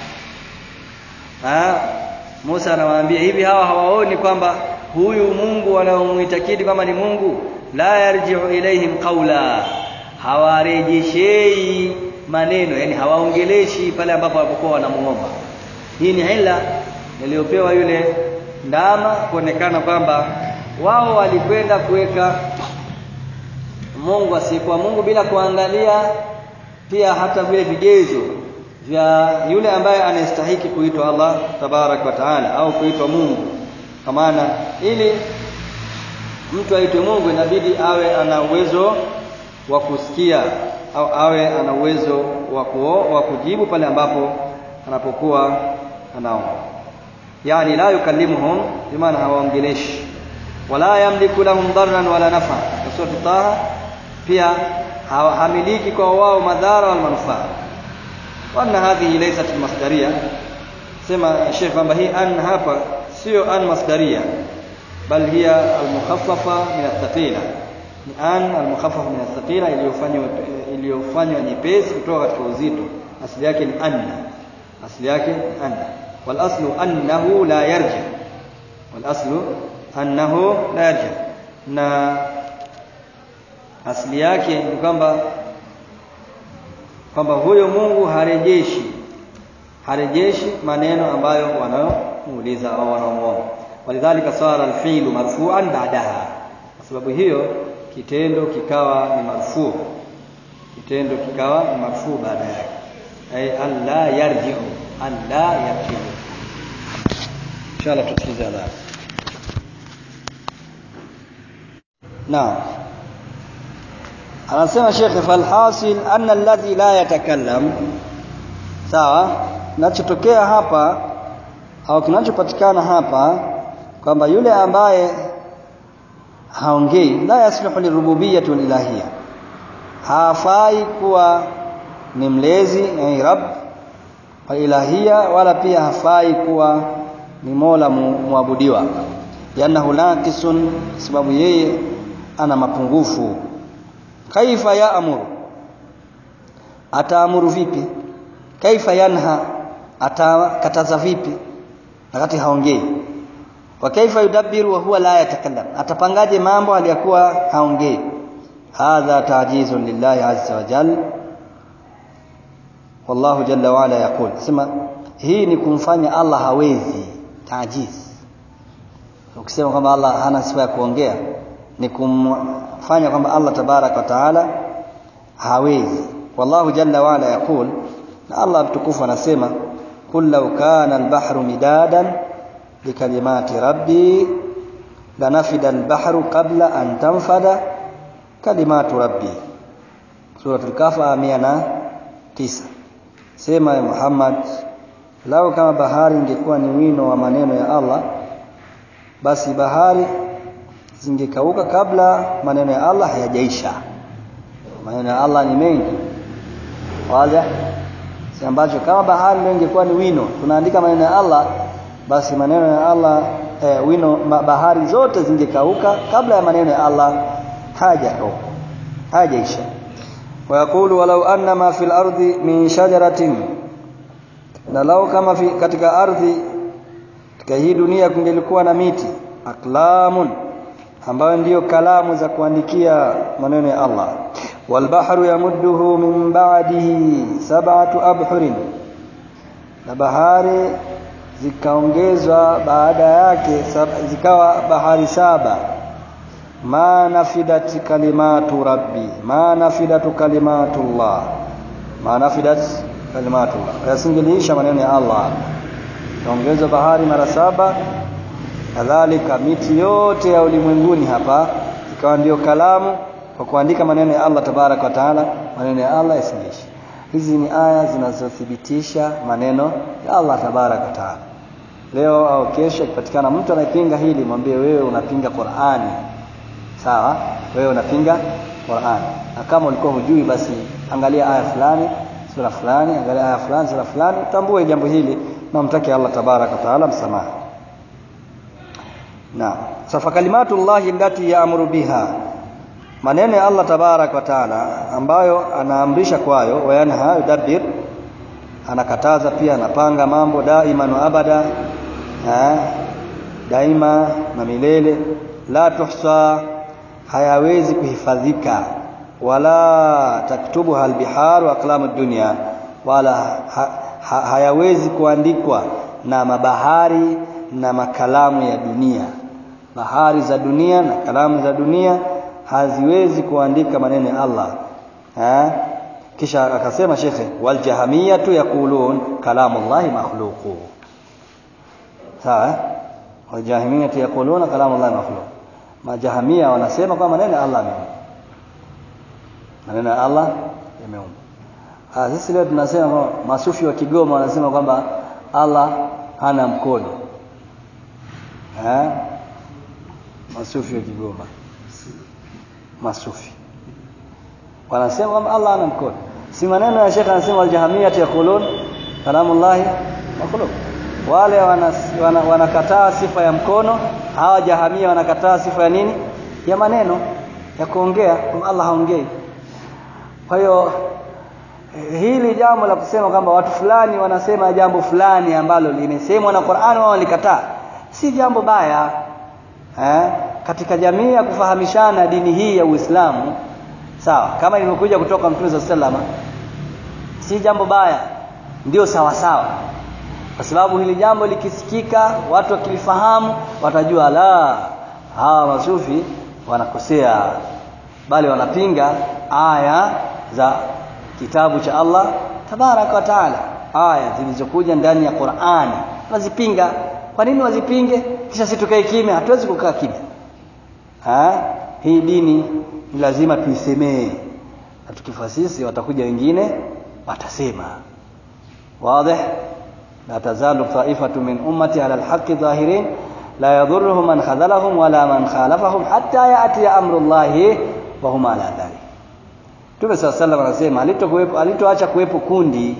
ha Musa anawaambia hivi hawa hawaoni kwamba huyu Mungu wanaomuitakidi kwamba ni Mungu la yarji'u ilaihim qawla hawarejeshei maneno yani hawaongeleshi pale ambapo walipokuwa wanamuomba hii ni ila iliyopewa yule ndama kuonekana kwamba wao walikwenda kuweka Mungu asiyekuwa Mungu bila kuangalia pia hata vile vigezo vya yule ambaye anastahiki kuitwa Allah tabarak wa taala au kuitwa Mungu kwa maana ili mtu aitwe Mungu inabidi awe ana uwezo wa kusikia au awe ana uwezo wa kujibu pale ambapo anapokuwa anaomba yani la yukallimuhum bimaana hawaongeleshi wala yamliku lahum darran wala nafa sura taha pia hamiliki kwa wao madhara wal manufaa wana hadhihi laysat masdaria sema Sheikh kwamba hii an hapa sio an masdaria bal hiya al-mukhaffafa min ath-thaqila ni an al-mukhaffafa min ath-thaqila iliyofanywa iliyofanywa nyepesi kutoka katika uzito asili yake ni anna asili yake ni anna wal aslu annahu la yarji wal aslu annahu la yarji na asili yake ni kwamba kwamba huyo Mungu harejeshi harejeshi maneno ambayo wanaomuuliza au wanaomwomba walidhalika sara alfi'lu marfu'an ba'daha kwa sababu hiyo kitendo kikawa ni marfu kitendo kikawa ni marfu baada yake ay alla yarji'u alla yarji'u inshallah tusikize ala naam anasema Sheikh falhasil anna alladhi la yatakallam sawa kinachotokea hapa au kinachopatikana hapa kwamba yule ambaye haongei la yasluhu lirububiyyah wal ilahiyya hafai kuwa ni mlezi yani rabb wa ilahiyya wala pia hafai kuwa ni mola muabudiwa yanahu naqisun sababu yeye ana mapungufu kaifa yaamuru ataamuru vipi kaifa yanha atakataza vipi wakati haongei wa kaifa yudabbiru wa huwa la yatakallam atapangaje mambo aliyakuwa haongei hadha ta'jizun lillahi azza wa jalla wallahu jalla wa ala yaqul sema hii ni kumfanya Allah hawezi tajiz ukisema kwamba Allah hana sifa ya kuongea ni kumfanya kwamba Allah tabarak wa taala hawezi wallahu jalla wa ala yaqul na Allah mtukufu anasema qul law kana al-bahru midadan likalimati rabbi lanafida al-bahru qabla an tanfada kalimatu rabbi suratul kafa 109 sema ya Muhammad lao kama bahari ingekuwa ni wino wa maneno ya Allah basi bahari zingekauka kabla maneno ya Allah hayajaisha maneno ya Allah ni mengi wazi si ambacho kama bahari ndio ingekuwa ni wino tunaandika maneno ya Allah basi maneno ya Allah eh, wino bahari zote zingekauka kabla ya maneno ya Allah hayajakauka hayajaisha ويقول ولو أن ما في الأرض من شجرة na lau kama fi, katika ardhi katika hii dunia kungelikuwa na miti aklamun ambayo ndiyo kalamu za kuandikia maneno ya Allah walbahru yamudduhu min ba'dihi sab'atu abhurin na bahari zikaongezwa baada yake zikawa bahari saba ma nafidat kalimatu rabbi ma nafidatu kalimatullah ma nafidat kalimatullah yasingeliisha maneno ya Allah kaongezwa bahari mara saba kadhalika miti yote ya ulimwenguni hapa ikawa ndio kalamu kwa kuandika maneno ya Allah tabarak wa taala maneno ya Allah yasingeishi hizi ni aya zinazothibitisha maneno ya Allah tabarak wa taala leo au kesho ikipatikana mtu anapinga hili mwambie wewe unapinga Qur'ani sawa wewe unapinga Qur'ani na kama ulikuwa hujui basi angalia aya fulani sura fulani angalia aya fulani sura fulani utambue jambo hili na mtake Allah tabarak wa taala msamaha na safa kalimatullahi allati ya'muru biha maneno ya Allah tabarak wa taala ambayo anaamrisha kwayo wayanha yudabbir anakataza pia anapanga mambo daima na abada ha? daima na milele la tuhsa hayawezi kuhifadhika wala taktubu halbihar wa aqlamu dunya wala ha, ha, hayawezi kuandikwa na mabahari na makalamu ya dunia bahari za dunia na kalamu za dunia haziwezi kuandika maneno ya Allah ha? kisha akasema shekhe wal jahamiyatu yaqulun kalamullahi makhluqu sawa wal jahamiyatu yaquluna kalamullahi makhluq majahamia wanasema kwamba maneno ya Allah yameumba maneno ya Allah yameumba ah sisi leo tunasema masufi wa Kigoma wanasema kwamba Allah hana mkono eh masufi wa Kigoma masufi wanasema kwamba Allah ana mkono si maneno ya Sheikh anasema waljahamiyat yaqulun kalamullahi makhluq wale wanakataa wana, wana sifa ya mkono hawa jahamia wanakataa sifa ya nini ya maneno ya kuongea kwamba Allah haongei kwa hiyo hili jambo la kusema kwamba watu fulani wanasema jambo fulani ambalo limesemwa na Qur'an wao walikataa si jambo baya eh? katika jamii ya kufahamishana dini hii ya Uislamu sawa kama ilivyokuja kutoka Mtume sallama si jambo baya ndio sawa sawa kwa sababu hili jambo likisikika watu wakilifahamu watajua la hawa masufi wanakosea bali wanapinga aya za kitabu cha Allah tabaraka wa taala aya zilizokuja ndani ya Qur'ani wazipinga kwa nini wazipinge kisha si tukae kimya hatuwezi kukaa kimya ha hii dini ni lazima tuisemee na tukifa sisi watakuja wengine watasema wazi la tazalu ta'ifatu min ummati ala alhaqqi zahirin la yadhurruhum man khadhalahum wala man khalafahum hatta ya'ti amrullahi wa hum ala dhalik Mtume صلى الله عليه anasema alitokuwepo alitoacha kuwepo kundi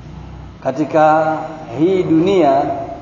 katika hii dunia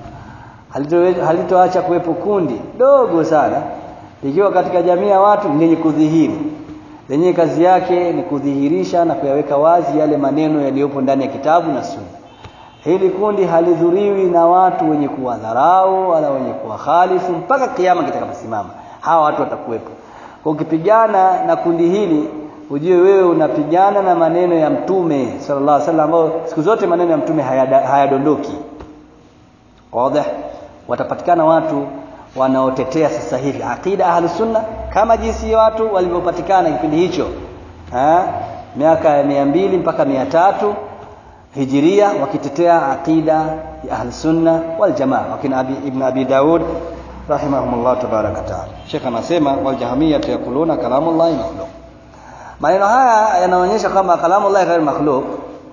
halitoacha kuwepo kundi dogo sana likiwa katika jamii ya watu lenye kudhihiri lenye kazi yake ni kudhihirisha na kuyaweka wazi yale maneno yaliyopo ndani ya kitabu na sunna hili kundi halidhuriwi na watu wenye kuwadharau wala wenye kuwakhalifu mpaka kiama kitakaposimama hawa watu watakuwepo kwa ukipigana na kundi hili ujue wewe unapigana na maneno ya mtume sallallahu alaihi wasallam ambao siku zote maneno ya mtume hayadondoki wazi watapatikana watu wanaotetea sasa hivi aqida ahlus sunna kama jinsi watu walivyopatikana kipindi hicho ha? miaka ya mia mbili mpaka mia tatu hijiria wakitetea aqida ya ahlus sunna wal jamaa wakina abi, ibn abi daud rahimahumullah tabaraka taala Sheikh anasema wal jahamiyya yaquluna kalamullahi makhluq maneno haya yanaonyesha kwamba kalamullahi ghair makhluq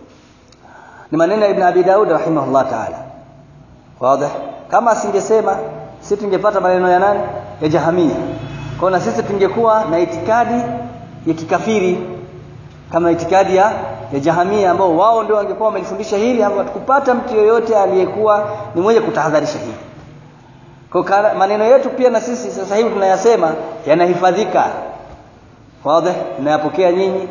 ni maneno ya ibn abi daud rahimahullah taala wazi kama asingesema sisi tungepata maneno ya nani ya jahamia kwa na sisi tungekuwa na itikadi ya kikafiri kama itikadi ya, ya jahamia ambao wao ndio wangekuwa wamelifundisha hili hapo tukupata mtu yoyote aliyekuwa ni mwenye kutahadharisha hili kwa maneno yetu pia na sisi sasa hivi tunayasema yanahifadhika wazi tunayapokea nyinyi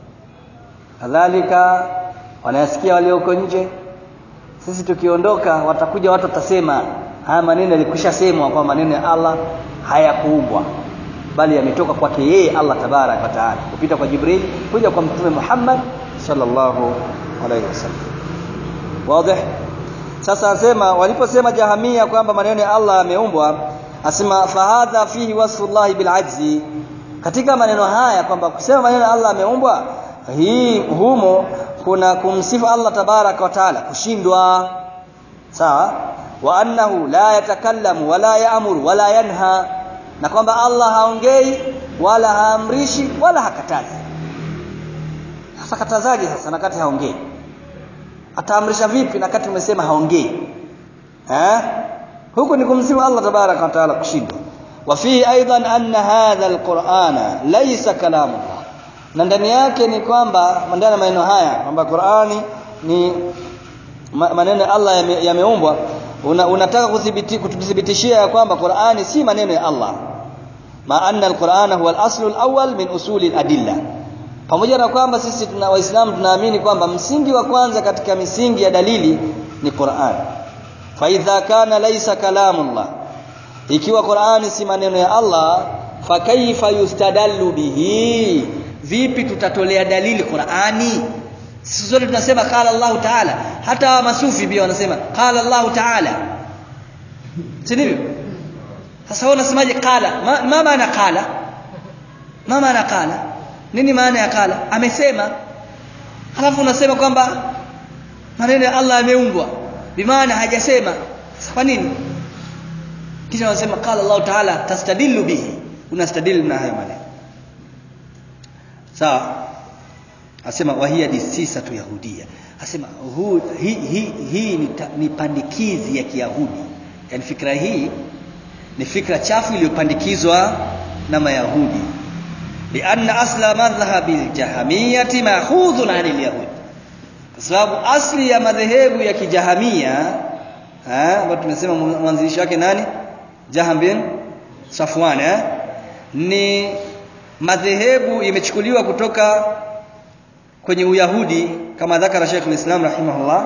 kadhalika wanayasikia walioko nje sisi tukiondoka watakuja watu watasema haya maneno yalikwisha semwa kwa maneno ya Allah hayakuumbwa bali yametoka kwake yeye Allah tabarak wa taala kupita kwa Jibril kuja kwa mtume Muhammad sallallahu alaihi wasallam wazi sasa asema waliposema jahamia kwamba maneno ya Allah yameumbwa asema fahadha fihi wasfu Allah bil ajzi katika maneno haya kwamba kusema maneno ya Allah yameumbwa hii humo kuna kumsifu Allah tabaraka wa taala kushindwa sawa wa annahu la yatakallamu wala yaamuru wala yanha na kwamba Allah haongei wala haamrishi wala hakatazi sasa katazaje sasa nakati haongei ataamrisha vipi na kati umesema haongei eh huku ni kumsifu Allah tabaraka wa taala kushindwa wa fihi aidan anna hadha alqur'ana laysa kalamullah na ndani yake ni kwamba ndani ya maneno haya kwamba Qur'ani ni maneno ya Allah yameumbwa una, unataka kuthibiti kututhibitishia ya kwamba Qur'ani si maneno ya Allah ma anna alqur'ana huwa al-aslu al-awwal min usuli al-adilla pamoja na kwamba sisi tuna waislamu tunaamini kwamba msingi wa kwanza katika misingi ya dalili ni Qur'an fa idha kana laysa kalamullah ikiwa Qur'ani si maneno ya Allah fa kaifa yustadallu bihi vipi tutatolea dalili Qur'ani sisi zote tunasema qala Allah Ta'ala hata masufi pia wanasema qala Allah Ta'ala si ndivyo sasa wewe unasemaje qala ma, ma maana qala ma maana qala nini maana ya qala amesema halafu unasema kwamba maneno ya Allah yameumbwa bimaana hajasema kwa nini kisha wanasema qala Allah Ta'ala tastadillu bihi unastadili na hayo maneno sawa asema wahia disisa tu yahudia asema huu hii hi, hi, ni, ni pandikizi ya kiyahudi yani fikra hii ni fikra chafu iliyopandikizwa na mayahudi lianna asla madhhabi aljahmiyati ma'khudhun 'anil yahudi kwa sababu asli ya madhehebu ya kijahamia ambayo tumesema mwanzilishi wake nani Jaham bin Safwan eh ni madhehebu imechukuliwa kutoka kwenye Uyahudi kama dhakara Sheikh al-Islam rahimahullah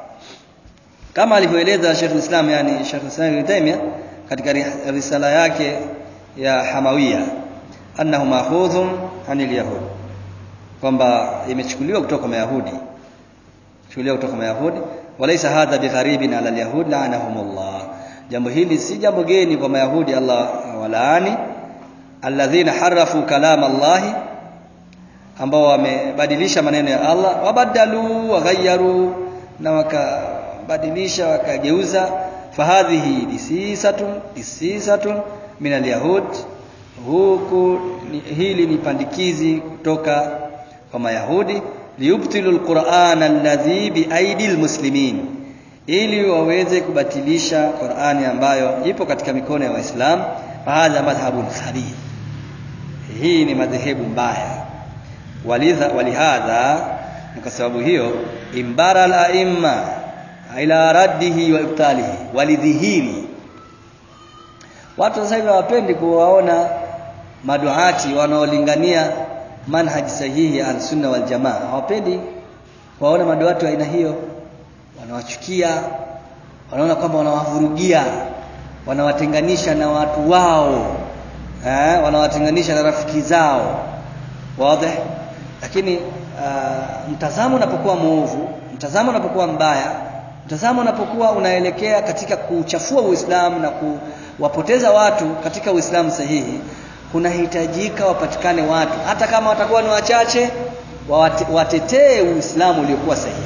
kama alivyoeleza Sheikh al-Islam yani Sheikh al-Islam Ibn Taymiyyah katika risala yake ya Hamawiya annahu ma'khudhun anil yahud kwamba imechukuliwa kutoka kwa Mayahudi chukuliwa kutoka Mayahudi walaysa hadha bigharibin ala al-yahud la'anahumullah jambo hili si jambo geni kwa Mayahudi Allah walaani alladhina harafu kalam Allah ambao wamebadilisha maneno ya Allah wabadalu waghayyaru na wakabadilisha wakageuza fahadhihi disisatun disisatun min alyahud huku ni, hili ni pandikizi kutoka kwa mayahudi liyubtilu alquran alladhi biaidi almuslimin ili waweze kubatilisha Qur'ani ambayo ipo katika mikono ya Waislamu hadha madhhabun khabith hii ni madhehebu mbaya walidha walihadha kwa sababu hiyo imbara al-aimma ila raddihi wa ibtalihi walidhihiri watu sasa hivi hawapendi kuwaona maduati wanaolingania manhaji sahihi ya al-sunna wal jamaa hawapendi kuwaona maduati wa aina hiyo wanawachukia wanaona kwamba wanawavurugia wanawatenganisha na watu wao eh, wanawatenganisha na rafiki zao wazi lakini uh, mtazamo unapokuwa mwovu mtazamo unapokuwa mbaya mtazamo unapokuwa unaelekea katika kuchafua Uislamu na kuwapoteza watu katika Uislamu sahihi kunahitajika wapatikane watu hata kama watakuwa ni wachache watetee Uislamu uliokuwa sahihi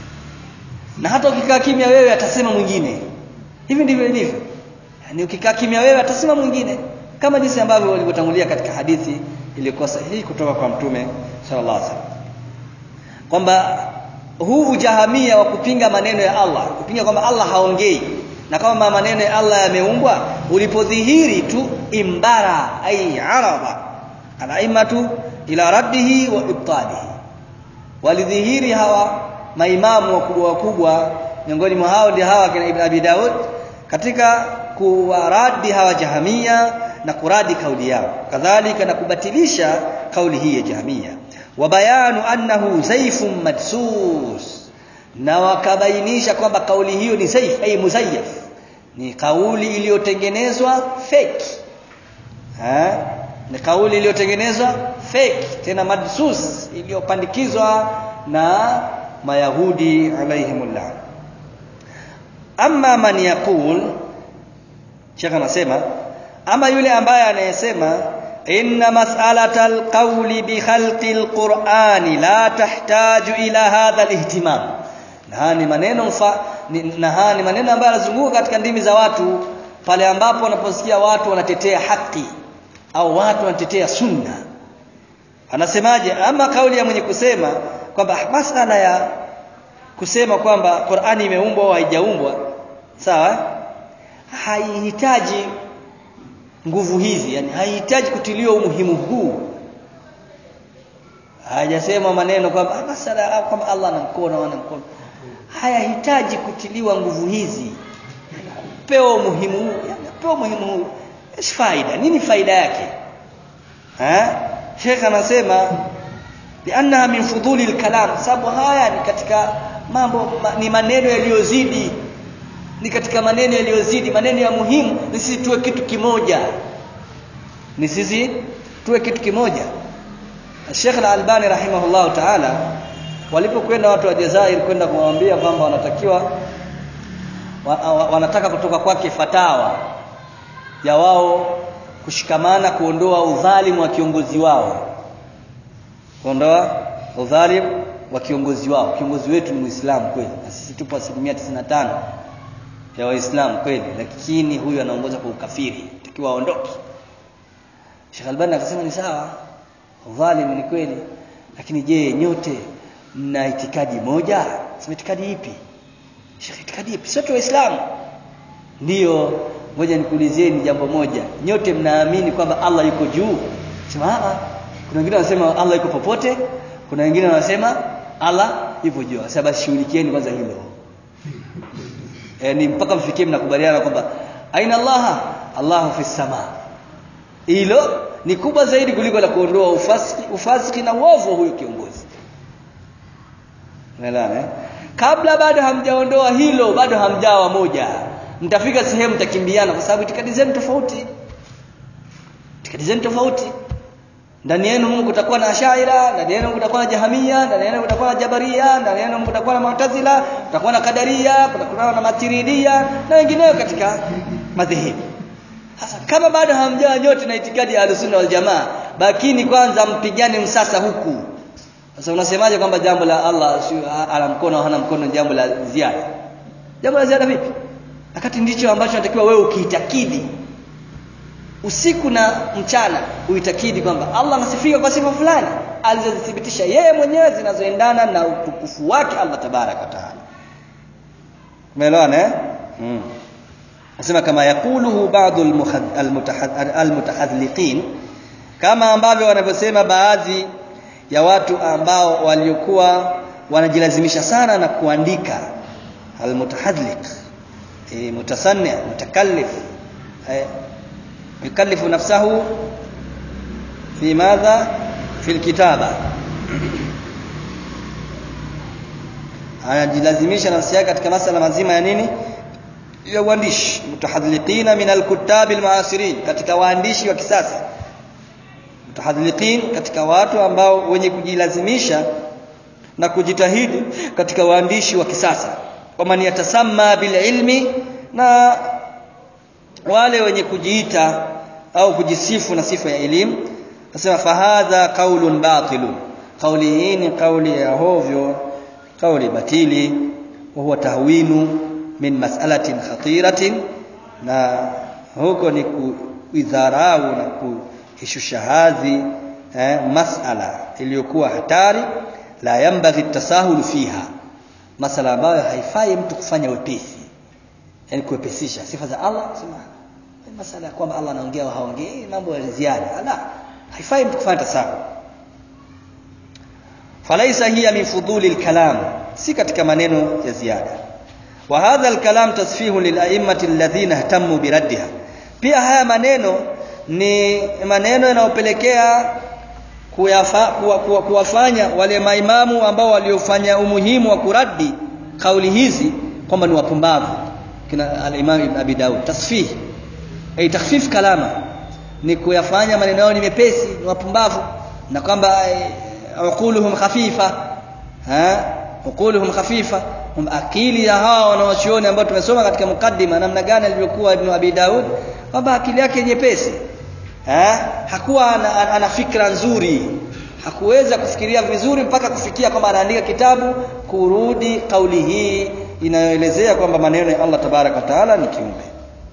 na hata ukikaa kimya wewe atasema mwingine hivi ndivyo ilivyo yani ukikaa kimya wewe atasema mwingine kama jinsi ambavyo walivyotangulia katika hadithi iliyokuwa sahihi kutoka kwa mtume sallallahu alaihi wasallam kwamba huu ujahamia wa kupinga maneno ya Allah kupinga kwamba Allah haongei na kama maneno ya Allah yameumbwa ulipodhihiri tu imbara ay araba alaimatu ila raddihi wa ibtalihi walidhihiri hawa maimamu wakubwa wakubwa miongoni mwa hao ndio hawa kina Ibn Abi Daud katika kuwaradi hawa jahamia na kuradi kauli yao kadhalika na kubatilisha kauli hii ya jahamia wa bayanu annahu zaifun madsus na wakabainisha kwamba kauli hiyo ni zaif ay muzayyaf ni kauli iliyotengenezwa fake ha? ni kauli iliyotengenezwa fake tena madsus iliyopandikizwa na mayahudi alaihimullah amma man yaqul Sheikh anasema ama yule ambaye anayesema inna mas'alata alqawli bi khalqi alqur'ani la tahtaju ila hadha alihtimam na ni maneno mfa, ni, na ni maneno ambayo yanazunguka katika ndimi za watu pale ambapo wanaposikia watu wanatetea haki au watu wanatetea sunna anasemaje ama kauli ya mwenye kusema kwamba masala ya kusema kwamba Qur'ani imeumbwa au haijaumbwa sawa haihitaji nguvu hizi yani haihitaji kutiliwa umuhimu huu hajasema maneno kwamba masala kwamba Allah ana mkono ana mkono hayahitaji kutiliwa nguvu hizi pewa umuhimu huu yani pewa umuhimu huu ish faida nini faida yake ha Sheikh anasema liannaha min fuduli alkalam sababu haya ni katika mambo ma, ni maneno yaliyozidi ni katika maneno yaliyozidi maneno ya muhimu ni sisi tuwe kitu kimoja ni sisi tuwe kitu kimoja Sheikh Al-Albani rahimahullah ta'ala walipokwenda watu wa Jazair kwenda kumwambia kwamba wanatakiwa wa, wa, wanataka kutoka kwake fatawa ya wao kushikamana kuondoa udhalimu wa kiongozi wao kuondoa udhalimu wa kiongozi wao kiongozi wetu ni Muislamu kweli na sisi tupo asilimia 95 ya Waislamu kweli lakini huyu anaongoza kwa ukafiri takiwa aondoke Sheikh Albani akasema ni sawa udhalimu ni kweli lakini je nyote mna itikadi moja sema itikadi ipi Sheikh itikadi ipi sote waislamu ndiyo ngoja nikuulizeni jambo moja nyote mnaamini kwamba Allah yuko juu sema a kuna wengine wanasema Allah yuko popote kuna wengine wanasema Allah yupo juu sasa basi shughulikieni kwanza hilo yani mpaka mfikie mnakubaliana kwamba aina Allah Allahu fi sama hilo ni kubwa zaidi kuliko la kuondoa ufasiki ufasiki na uovu huyu kiongozi unaelewa eh kabla bado hamjaondoa hilo bado hamjawa moja mtafika sehemu mtakimbiana kwa sababu itikadi zenu tofauti itikadi zenu tofauti ndani yenu Mungu kutakuwa na ashaira ndani yenu kutakuwa na jahamia ndani yenu kutakuwa na jabaria ndani yenu kutakuwa na mu'tazila kutakuwa na kadaria kutakuwa na matiridia na wengineo katika madhehebu sasa kama bado hamjaa nyote na itikadi ya Ahlusunna wal Jamaa bakini kwanza mpigane msasa huku sasa unasemaje kwamba jambo la Allah ana mkono hana mkono jambo la ziada jambo la ziada vipi wakati ndicho ambacho natakiwa wewe ukiitakidi usiku na mchana uitakidi kwamba Allah anasifika kwa sifa fulani alizozithibitisha yeye mwenyewe zinazoendana na utukufu wake Allah tabaraka taala umeelewana eh mm. nasema kama yakuluhu baadhi almutahadliqin kama ambavyo wanavyosema baadhi ya watu ambao waliokuwa wanajilazimisha sana na kuandika almutahadliq e, mutasanni mutakallif e, يكلف نفسه في ماذا في الكتابة anajilazimisha nafsi yake katika masala mazima ya nini ya uandishi mutahadliqina min alkutab almuasirin katika waandishi wa kisasa mutahadliqin katika watu ambao wenye kujilazimisha na kujitahidi katika waandishi wa kisasa waman yatasamma bil ilmi na wale wenye kujiita au kujisifu na sifa ya elimu nasema fahadha qaulun batilun kauli hii ni kauli ya hovyo kauli batili wa huwa tahwinu min mas'alatin khatiratin na huko ni kuidharau na kuishusha hadhi eh, masala iliyokuwa hatari la yambaghi tasahulu fiha masala ambayo haifai mtu kufanya wepesi yani kuepesisha sifa za Allah sema masala ya kwamba Allah anaongea au haongei mambo ya ziada la haifai mtu kufanya tasahul falaisa hiya min fuduli alkalam si katika maneno ya ziada wa hadha alkalam tasfihu lila'immati alladhina ihtammu biraddiha pia haya maneno ni maneno yanayopelekea kuwafanya wale maimamu ambao waliofanya umuhimu wa kuradi kauli hizi kwamba ni wapumbavu kina al-Imam Ibn Abi Daud tasfih ay takhfif kalama ni kuyafanya maneno yao ni mepesi ni wapumbavu na kwamba uquluhum khafifa ha uquluhum khafifa hum akili ya hawa wanawachuoni ambao tumesoma katika mukaddima namna gani alivyokuwa Ibn Abi Daud kwamba akili yake nyepesi eh hakuwa ana, ana, ana fikra nzuri hakuweza kufikiria vizuri mpaka kufikia kwamba anaandika kitabu kurudi kauli hii inayoelezea kwamba maneno ya Allah tabarak wa taala ni kiumbe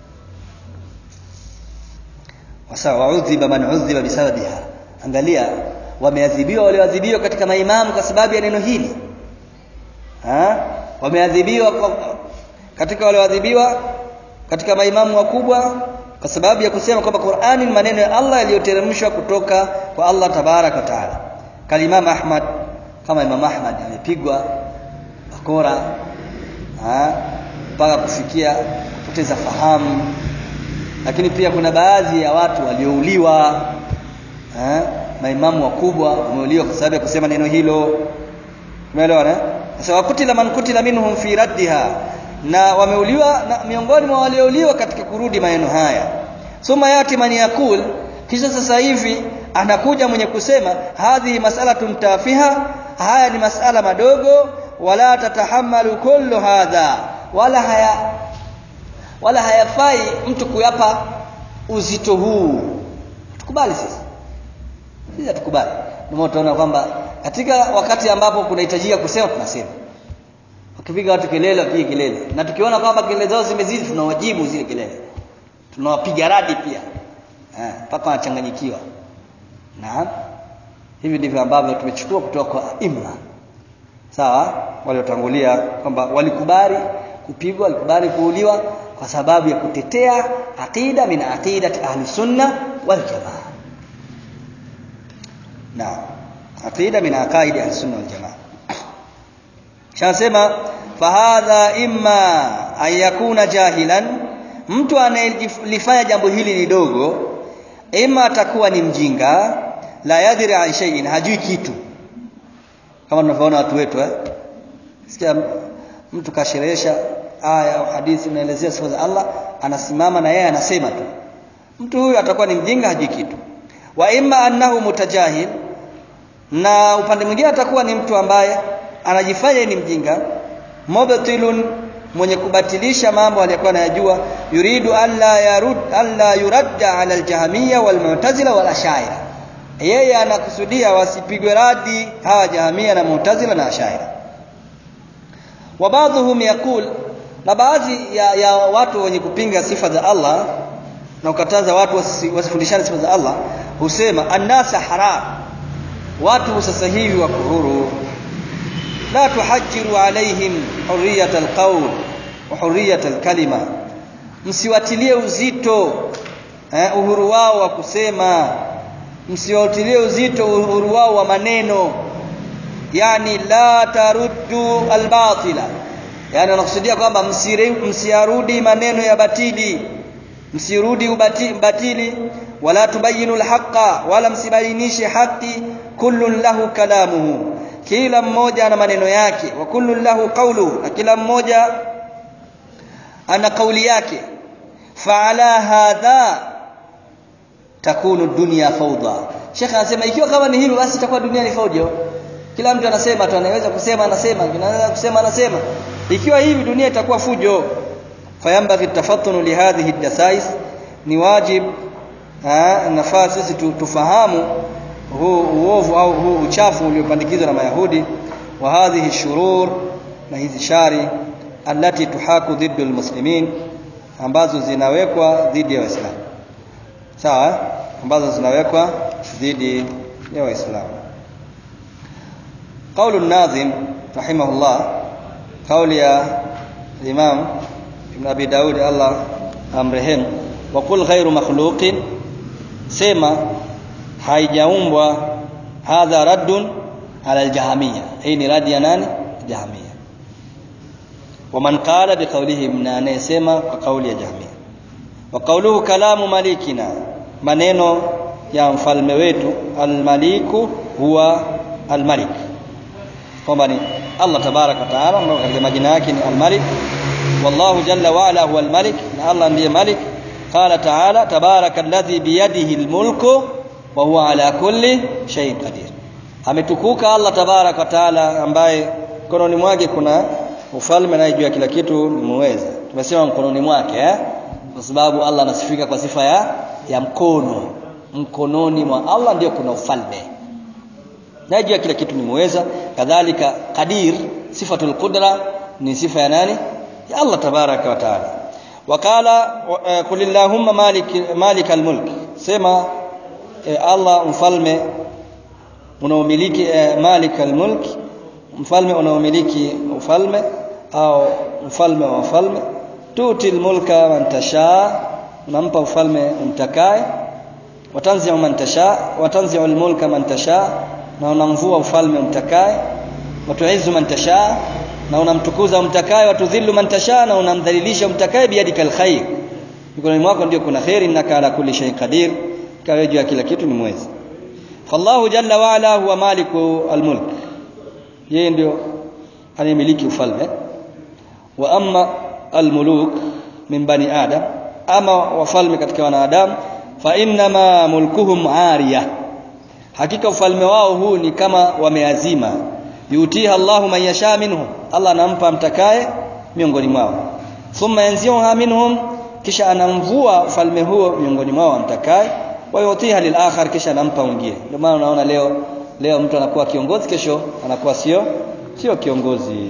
wasa waudhiba man udhiba bisababiha angalia wameadhibiwa walioadhibiwa katika maimamu kwa sababu ya neno hili ha wameadhibiwa katika walioadhibiwa katika maimamu wakubwa kwa sababu ya kusema kwamba Qur'ani ni maneno ya Allah yaliyoteremshwa kutoka kwa Allah tabarak wa taala kalimam Ahmad kama Imam Ahmad amepigwa bakora mpaka kufikia kupoteza fahamu lakini pia kuna baadhi ya watu waliouliwa maimamu wakubwa wameuliwa kwa sababu ya kusema neno hilo umeelewa sasa wakutila man kutila minhum fi raddiha na wameuliwa na miongoni mwa waliouliwa katika kurudi maneno haya suma yati man yakul kisha sasa hivi anakuja mwenye kusema hadhi mas'alatun tafiha haya ni masala madogo wala tatahamalu kullu hadha wala haya wala hayafai mtu kuyapa uzito huu tukubali sisi sisi tukubali ndio tunaona kwamba katika wakati ambapo kunahitajika kusema tunasema ukipiga watu kelele wapige kelele na tukiona kwamba kelele zao zimezidi tunawajibu zile kelele tunawapiga radi pia mpaka eh, wanachanganyikiwa naam hivi ndivyo ambavyo tumechukua kutoka kwa imma sawa waliotangulia kwamba walikubali kupigwa walikubali kuuliwa kwa sababu ya kutetea aqida min aqidati ahli sunna wal jamaa naam aqida min aqaidi ahli sunna wal jamaa shasema fahadha imma an yakuna jahilan mtu anayelifanya jambo hili ni dogo ima atakuwa ni mjinga la yadri an shay'in hajui kitu kama tunavyoona watu wetu eh sikia mtu kasherehesha aya au hadithi inaelezea sifa za Allah anasimama na yeye anasema tu mtu huyu atakuwa ni mjinga hajui kitu wa imma annahu mutajahil na upande mwingine atakuwa ni mtu ambaye anajifanya ni mjinga mubtilun mwenye kubatilisha mambo aliyokuwa anayajua yuridu alla yarud alla yuradda ala aljahmiyya walmu'tazila wal ashaira yeye anakusudia wasipigwe radi hawa jahamia na mu'tazila na ashaira wa baadhuhum yaqul na baadhi ya, ya watu wenye kupinga sifa za Allah na kukataza watu wasifundishane sifa za Allah husema annasa haram watu sasa hivi wako huru la tuhajiru alaihim hurriyat alqawl wa hurriyat alkalima msiwatilie uzito eh, uhuru wao wa kusema msiwatilie uzito uhuru wao wa maneno yani la taruddu albatila yani anakusudia kwamba msiyarudi maneno ya batili msirudi ubatili wala tubayinu alhaqa wala msibainishe haki kullun lahu kalamuhu kila mmoja ana maneno yake wa kullun lahu qawluhu na kila mmoja ana kauli yake faala hadha takunu dunya fawda Sheikh anasema ikiwa kama ni hivyo basi itakuwa dunia ni fawda kila mtu anasema tu anaweza kusema anasema anaweza kusema anasema ikiwa hivi dunia itakuwa fujo fayambaghi tafattunu lihadhihi dasais ni wajib nafaa sisi tufahamu huu uovu au huu uchafu uliopandikizwa na mayahudi wa hadhihi shurur na hizi shari allati tuhaku dhiddu almuslimin ambazo zinawekwa dhidi ya waislamu sawa ambazo zinawekwa dhidi ya waislamu قول الناظم رحمه الله قول يا الإمام ابن أبي داود الله أمرهم وقل غير مخلوق سيما haijaumbwa hadha raddun ala aljahamia hii ni radi ya nani jahamia waman qala biqawlihi na anayesema kwa kauli ya jahamia wa qawluhu kalamu malikina maneno ya mfalme wetu almaliku huwa almalik kwamba ni Allah tabarak wa taala ambao katika majina yake ni almalik wallahu jalla wa ala huwa almalik na Allah ndiye malik qala taala tabaraka alladhi biyadihi almulku wa huwa ala kulli shay'in qadir ametukuka Allah tabarak wa taala ambaye mkononi mwake kuna ufalme naye juu ya kila kitu ni muweza tumesema mkononi mwake eh? kwa sababu Allah anasifika kwa sifa ya ya mkono mkononi mwa Allah ndio kuna ufalme naye juu ya kila kitu ni muweza kadhalika qadir sifatul qudra ni sifa ya nani ya Allah tabaraka wa taala wakala qul illahumma malik malik almulk sema eh, Allah mfalme unaomiliki eh, malik almulk mfalme unaomiliki ufalme au mfalme wa wafalme tuti almulka man tasha unampa ufalme umtakaye watanzi'u man tasha watanzi'u almulka man tasha na unamvua ufalme umtakaye watuizu man tasha na unamtukuza umtakaye watudhillu man tasha na unamdhalilisha umtakaye biyadika alkhair mikononi mwako ndio kuna khair innaka ala kulli shay qadir kawe juu ya kila kitu ni mwezi fallahu jalla wa ala huwa maliku almulk yeye ndio anayemiliki ufalme wa amma almuluk min bani adam ama wafalme katika wanadamu fa innama mulkuhum ariya hakika ufalme wao huu ni kama wameazima yutiha Allahu man yasha minhum Allah anampa mtakaye miongoni mwao thumma yanzi'uha minhum kisha anamvua ufalme huo miongoni mwao amtakaye wa yutiha lil akhar kisha anampa mwingine ndio maana unaona leo leo mtu anakuwa kiongozi kesho anakuwa sio sio kiongozi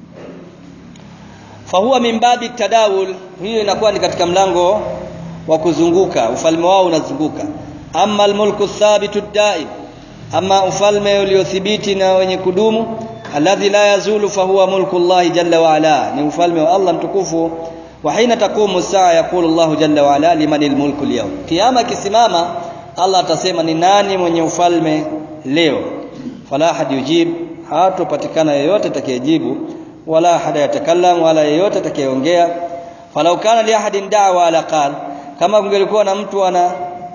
fahuwa min babi tadawul hiyo inakuwa ni katika mlango wa kuzunguka ufalme wao unazunguka amma almulku thabitu daim ama ufalme uliothibiti na wenye kudumu alladhi la yazulu fahuwa mulku Allah jalla wa ala ni ufalme wa Allah mtukufu wa hina taqumu saa yaqulu Allah jalla wa ala liman almulku alyawm kiyama kisimama Allah atasema ni nani mwenye ufalme leo fala had yujib hatopatikana yeyote atakayejibu wala hada yatakallam wala yeyote atakayeongea falau kana li ahadin da'wa ala qal kama kungelikuwa na mtu ana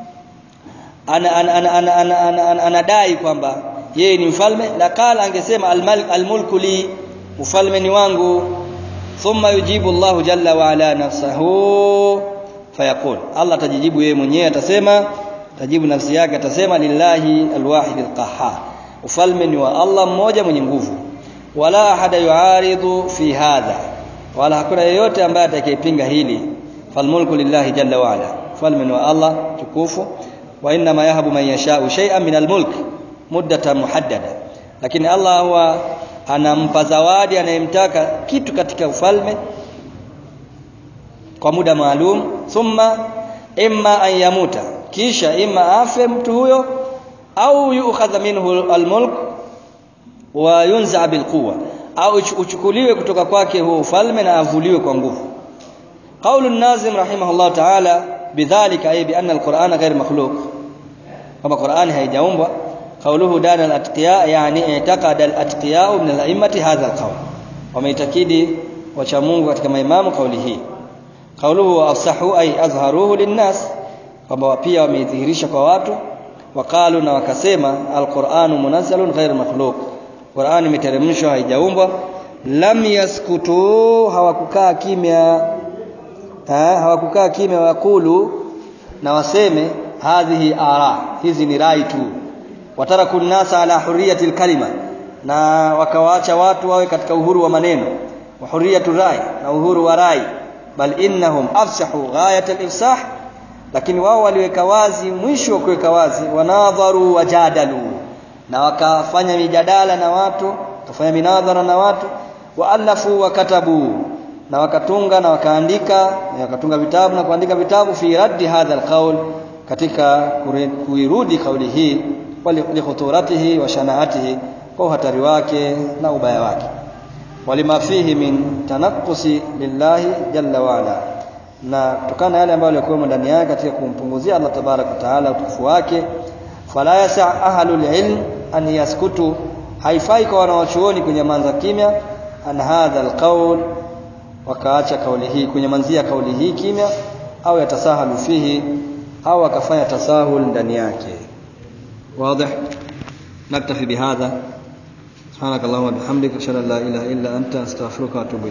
anadai kwamba yeye ni mfalme la qala angesema almulku li ufalme ni wangu thumma yujibu Allahu jalla wa ala nafsahu fayaqul Allah atajijibu yeye mwenyewe atasema tajibu nafsi yake atasema lillahi alwahid alqahhar ufalme ni wa Allah mmoja mwenye nguvu wala ahada yuaridhu fi hadha wala hakuna yeyote ambaye atakayepinga hili falmulku lillahi jalla wa ala ufalme ni wa Allah tukufu wa inna ma yahabu man yasha'u shay'an min almulk muddatan muhaddada lakini Allah huwa anampa zawadi anayemtaka kitu katika ufalme kwa muda maalum thumma imma an yamuta kisha imma afe mtu huyo au yu'khadha minhu almulk wa yunza bilquwa au uchukuliwe kutoka kwake huo ufalme na avuliwe kwa nguvu qaulu an-nazim rahimahullah ta'ala bidhalika ay bi anna al-qur'ana ghayr makhluq kama qur'ani haijaumbwa qawluhu dana al-atqiya yani i'taqada al-atqiya min al-a'immati hadha al-qawl wameitakidi wacha Mungu katika maimamu kauli hii qawluhu afsahu ay azharuhu lin-nas kwamba pia wameidhihirisha kwa watu waqalu na wakasema al-qur'anu munazzalun ghayr makhluq Qur'ani imeteremshwa haijaumbwa lam yaskutu hawakukaa kimya ha, hawakukaa kimya wakulu na waseme hadhihi ara hizi ni rai tu wataraku nasa ala hurriyati kalima na wakawaacha watu wawe katika uhuru wa maneno wa hurriyatu rai na uhuru wa rai bal innahum afsahu ghayat al-ifsah lakini wao waliweka wazi mwisho wa kuweka wazi wanadharu wajadalu na wakafanya mijadala na watu wakafanya minadhara na watu waalafu wakatabu na wakatunga na wakaandika na wakatunga vitabu na kuandika vitabu fi raddi hadha alqaul katika kuirudi kauli hii li khuturatihi wa shanaatihi kwa uhatari wake na ubaya wake walima fihi min tanaqqusi lillahi jalla wa ala na kutokana yale ambayo yalikuwa ndani yake katika kumpunguzia Allah tabarak wa taala utukufu wake fala yasa ahlul ilm an yaskutu haifai kwa wanawachuoni kunyamaza kimya an hadha alqaul wakaacha kauli hii kunyamanzia kauli hii kimya au yatasahalu fihi au akafanya tasahul ndani yake واضح نكتفي بهذا سبحانك اللهم وبحمدك اشهد ان لا اله الا انت استغفرك واتوب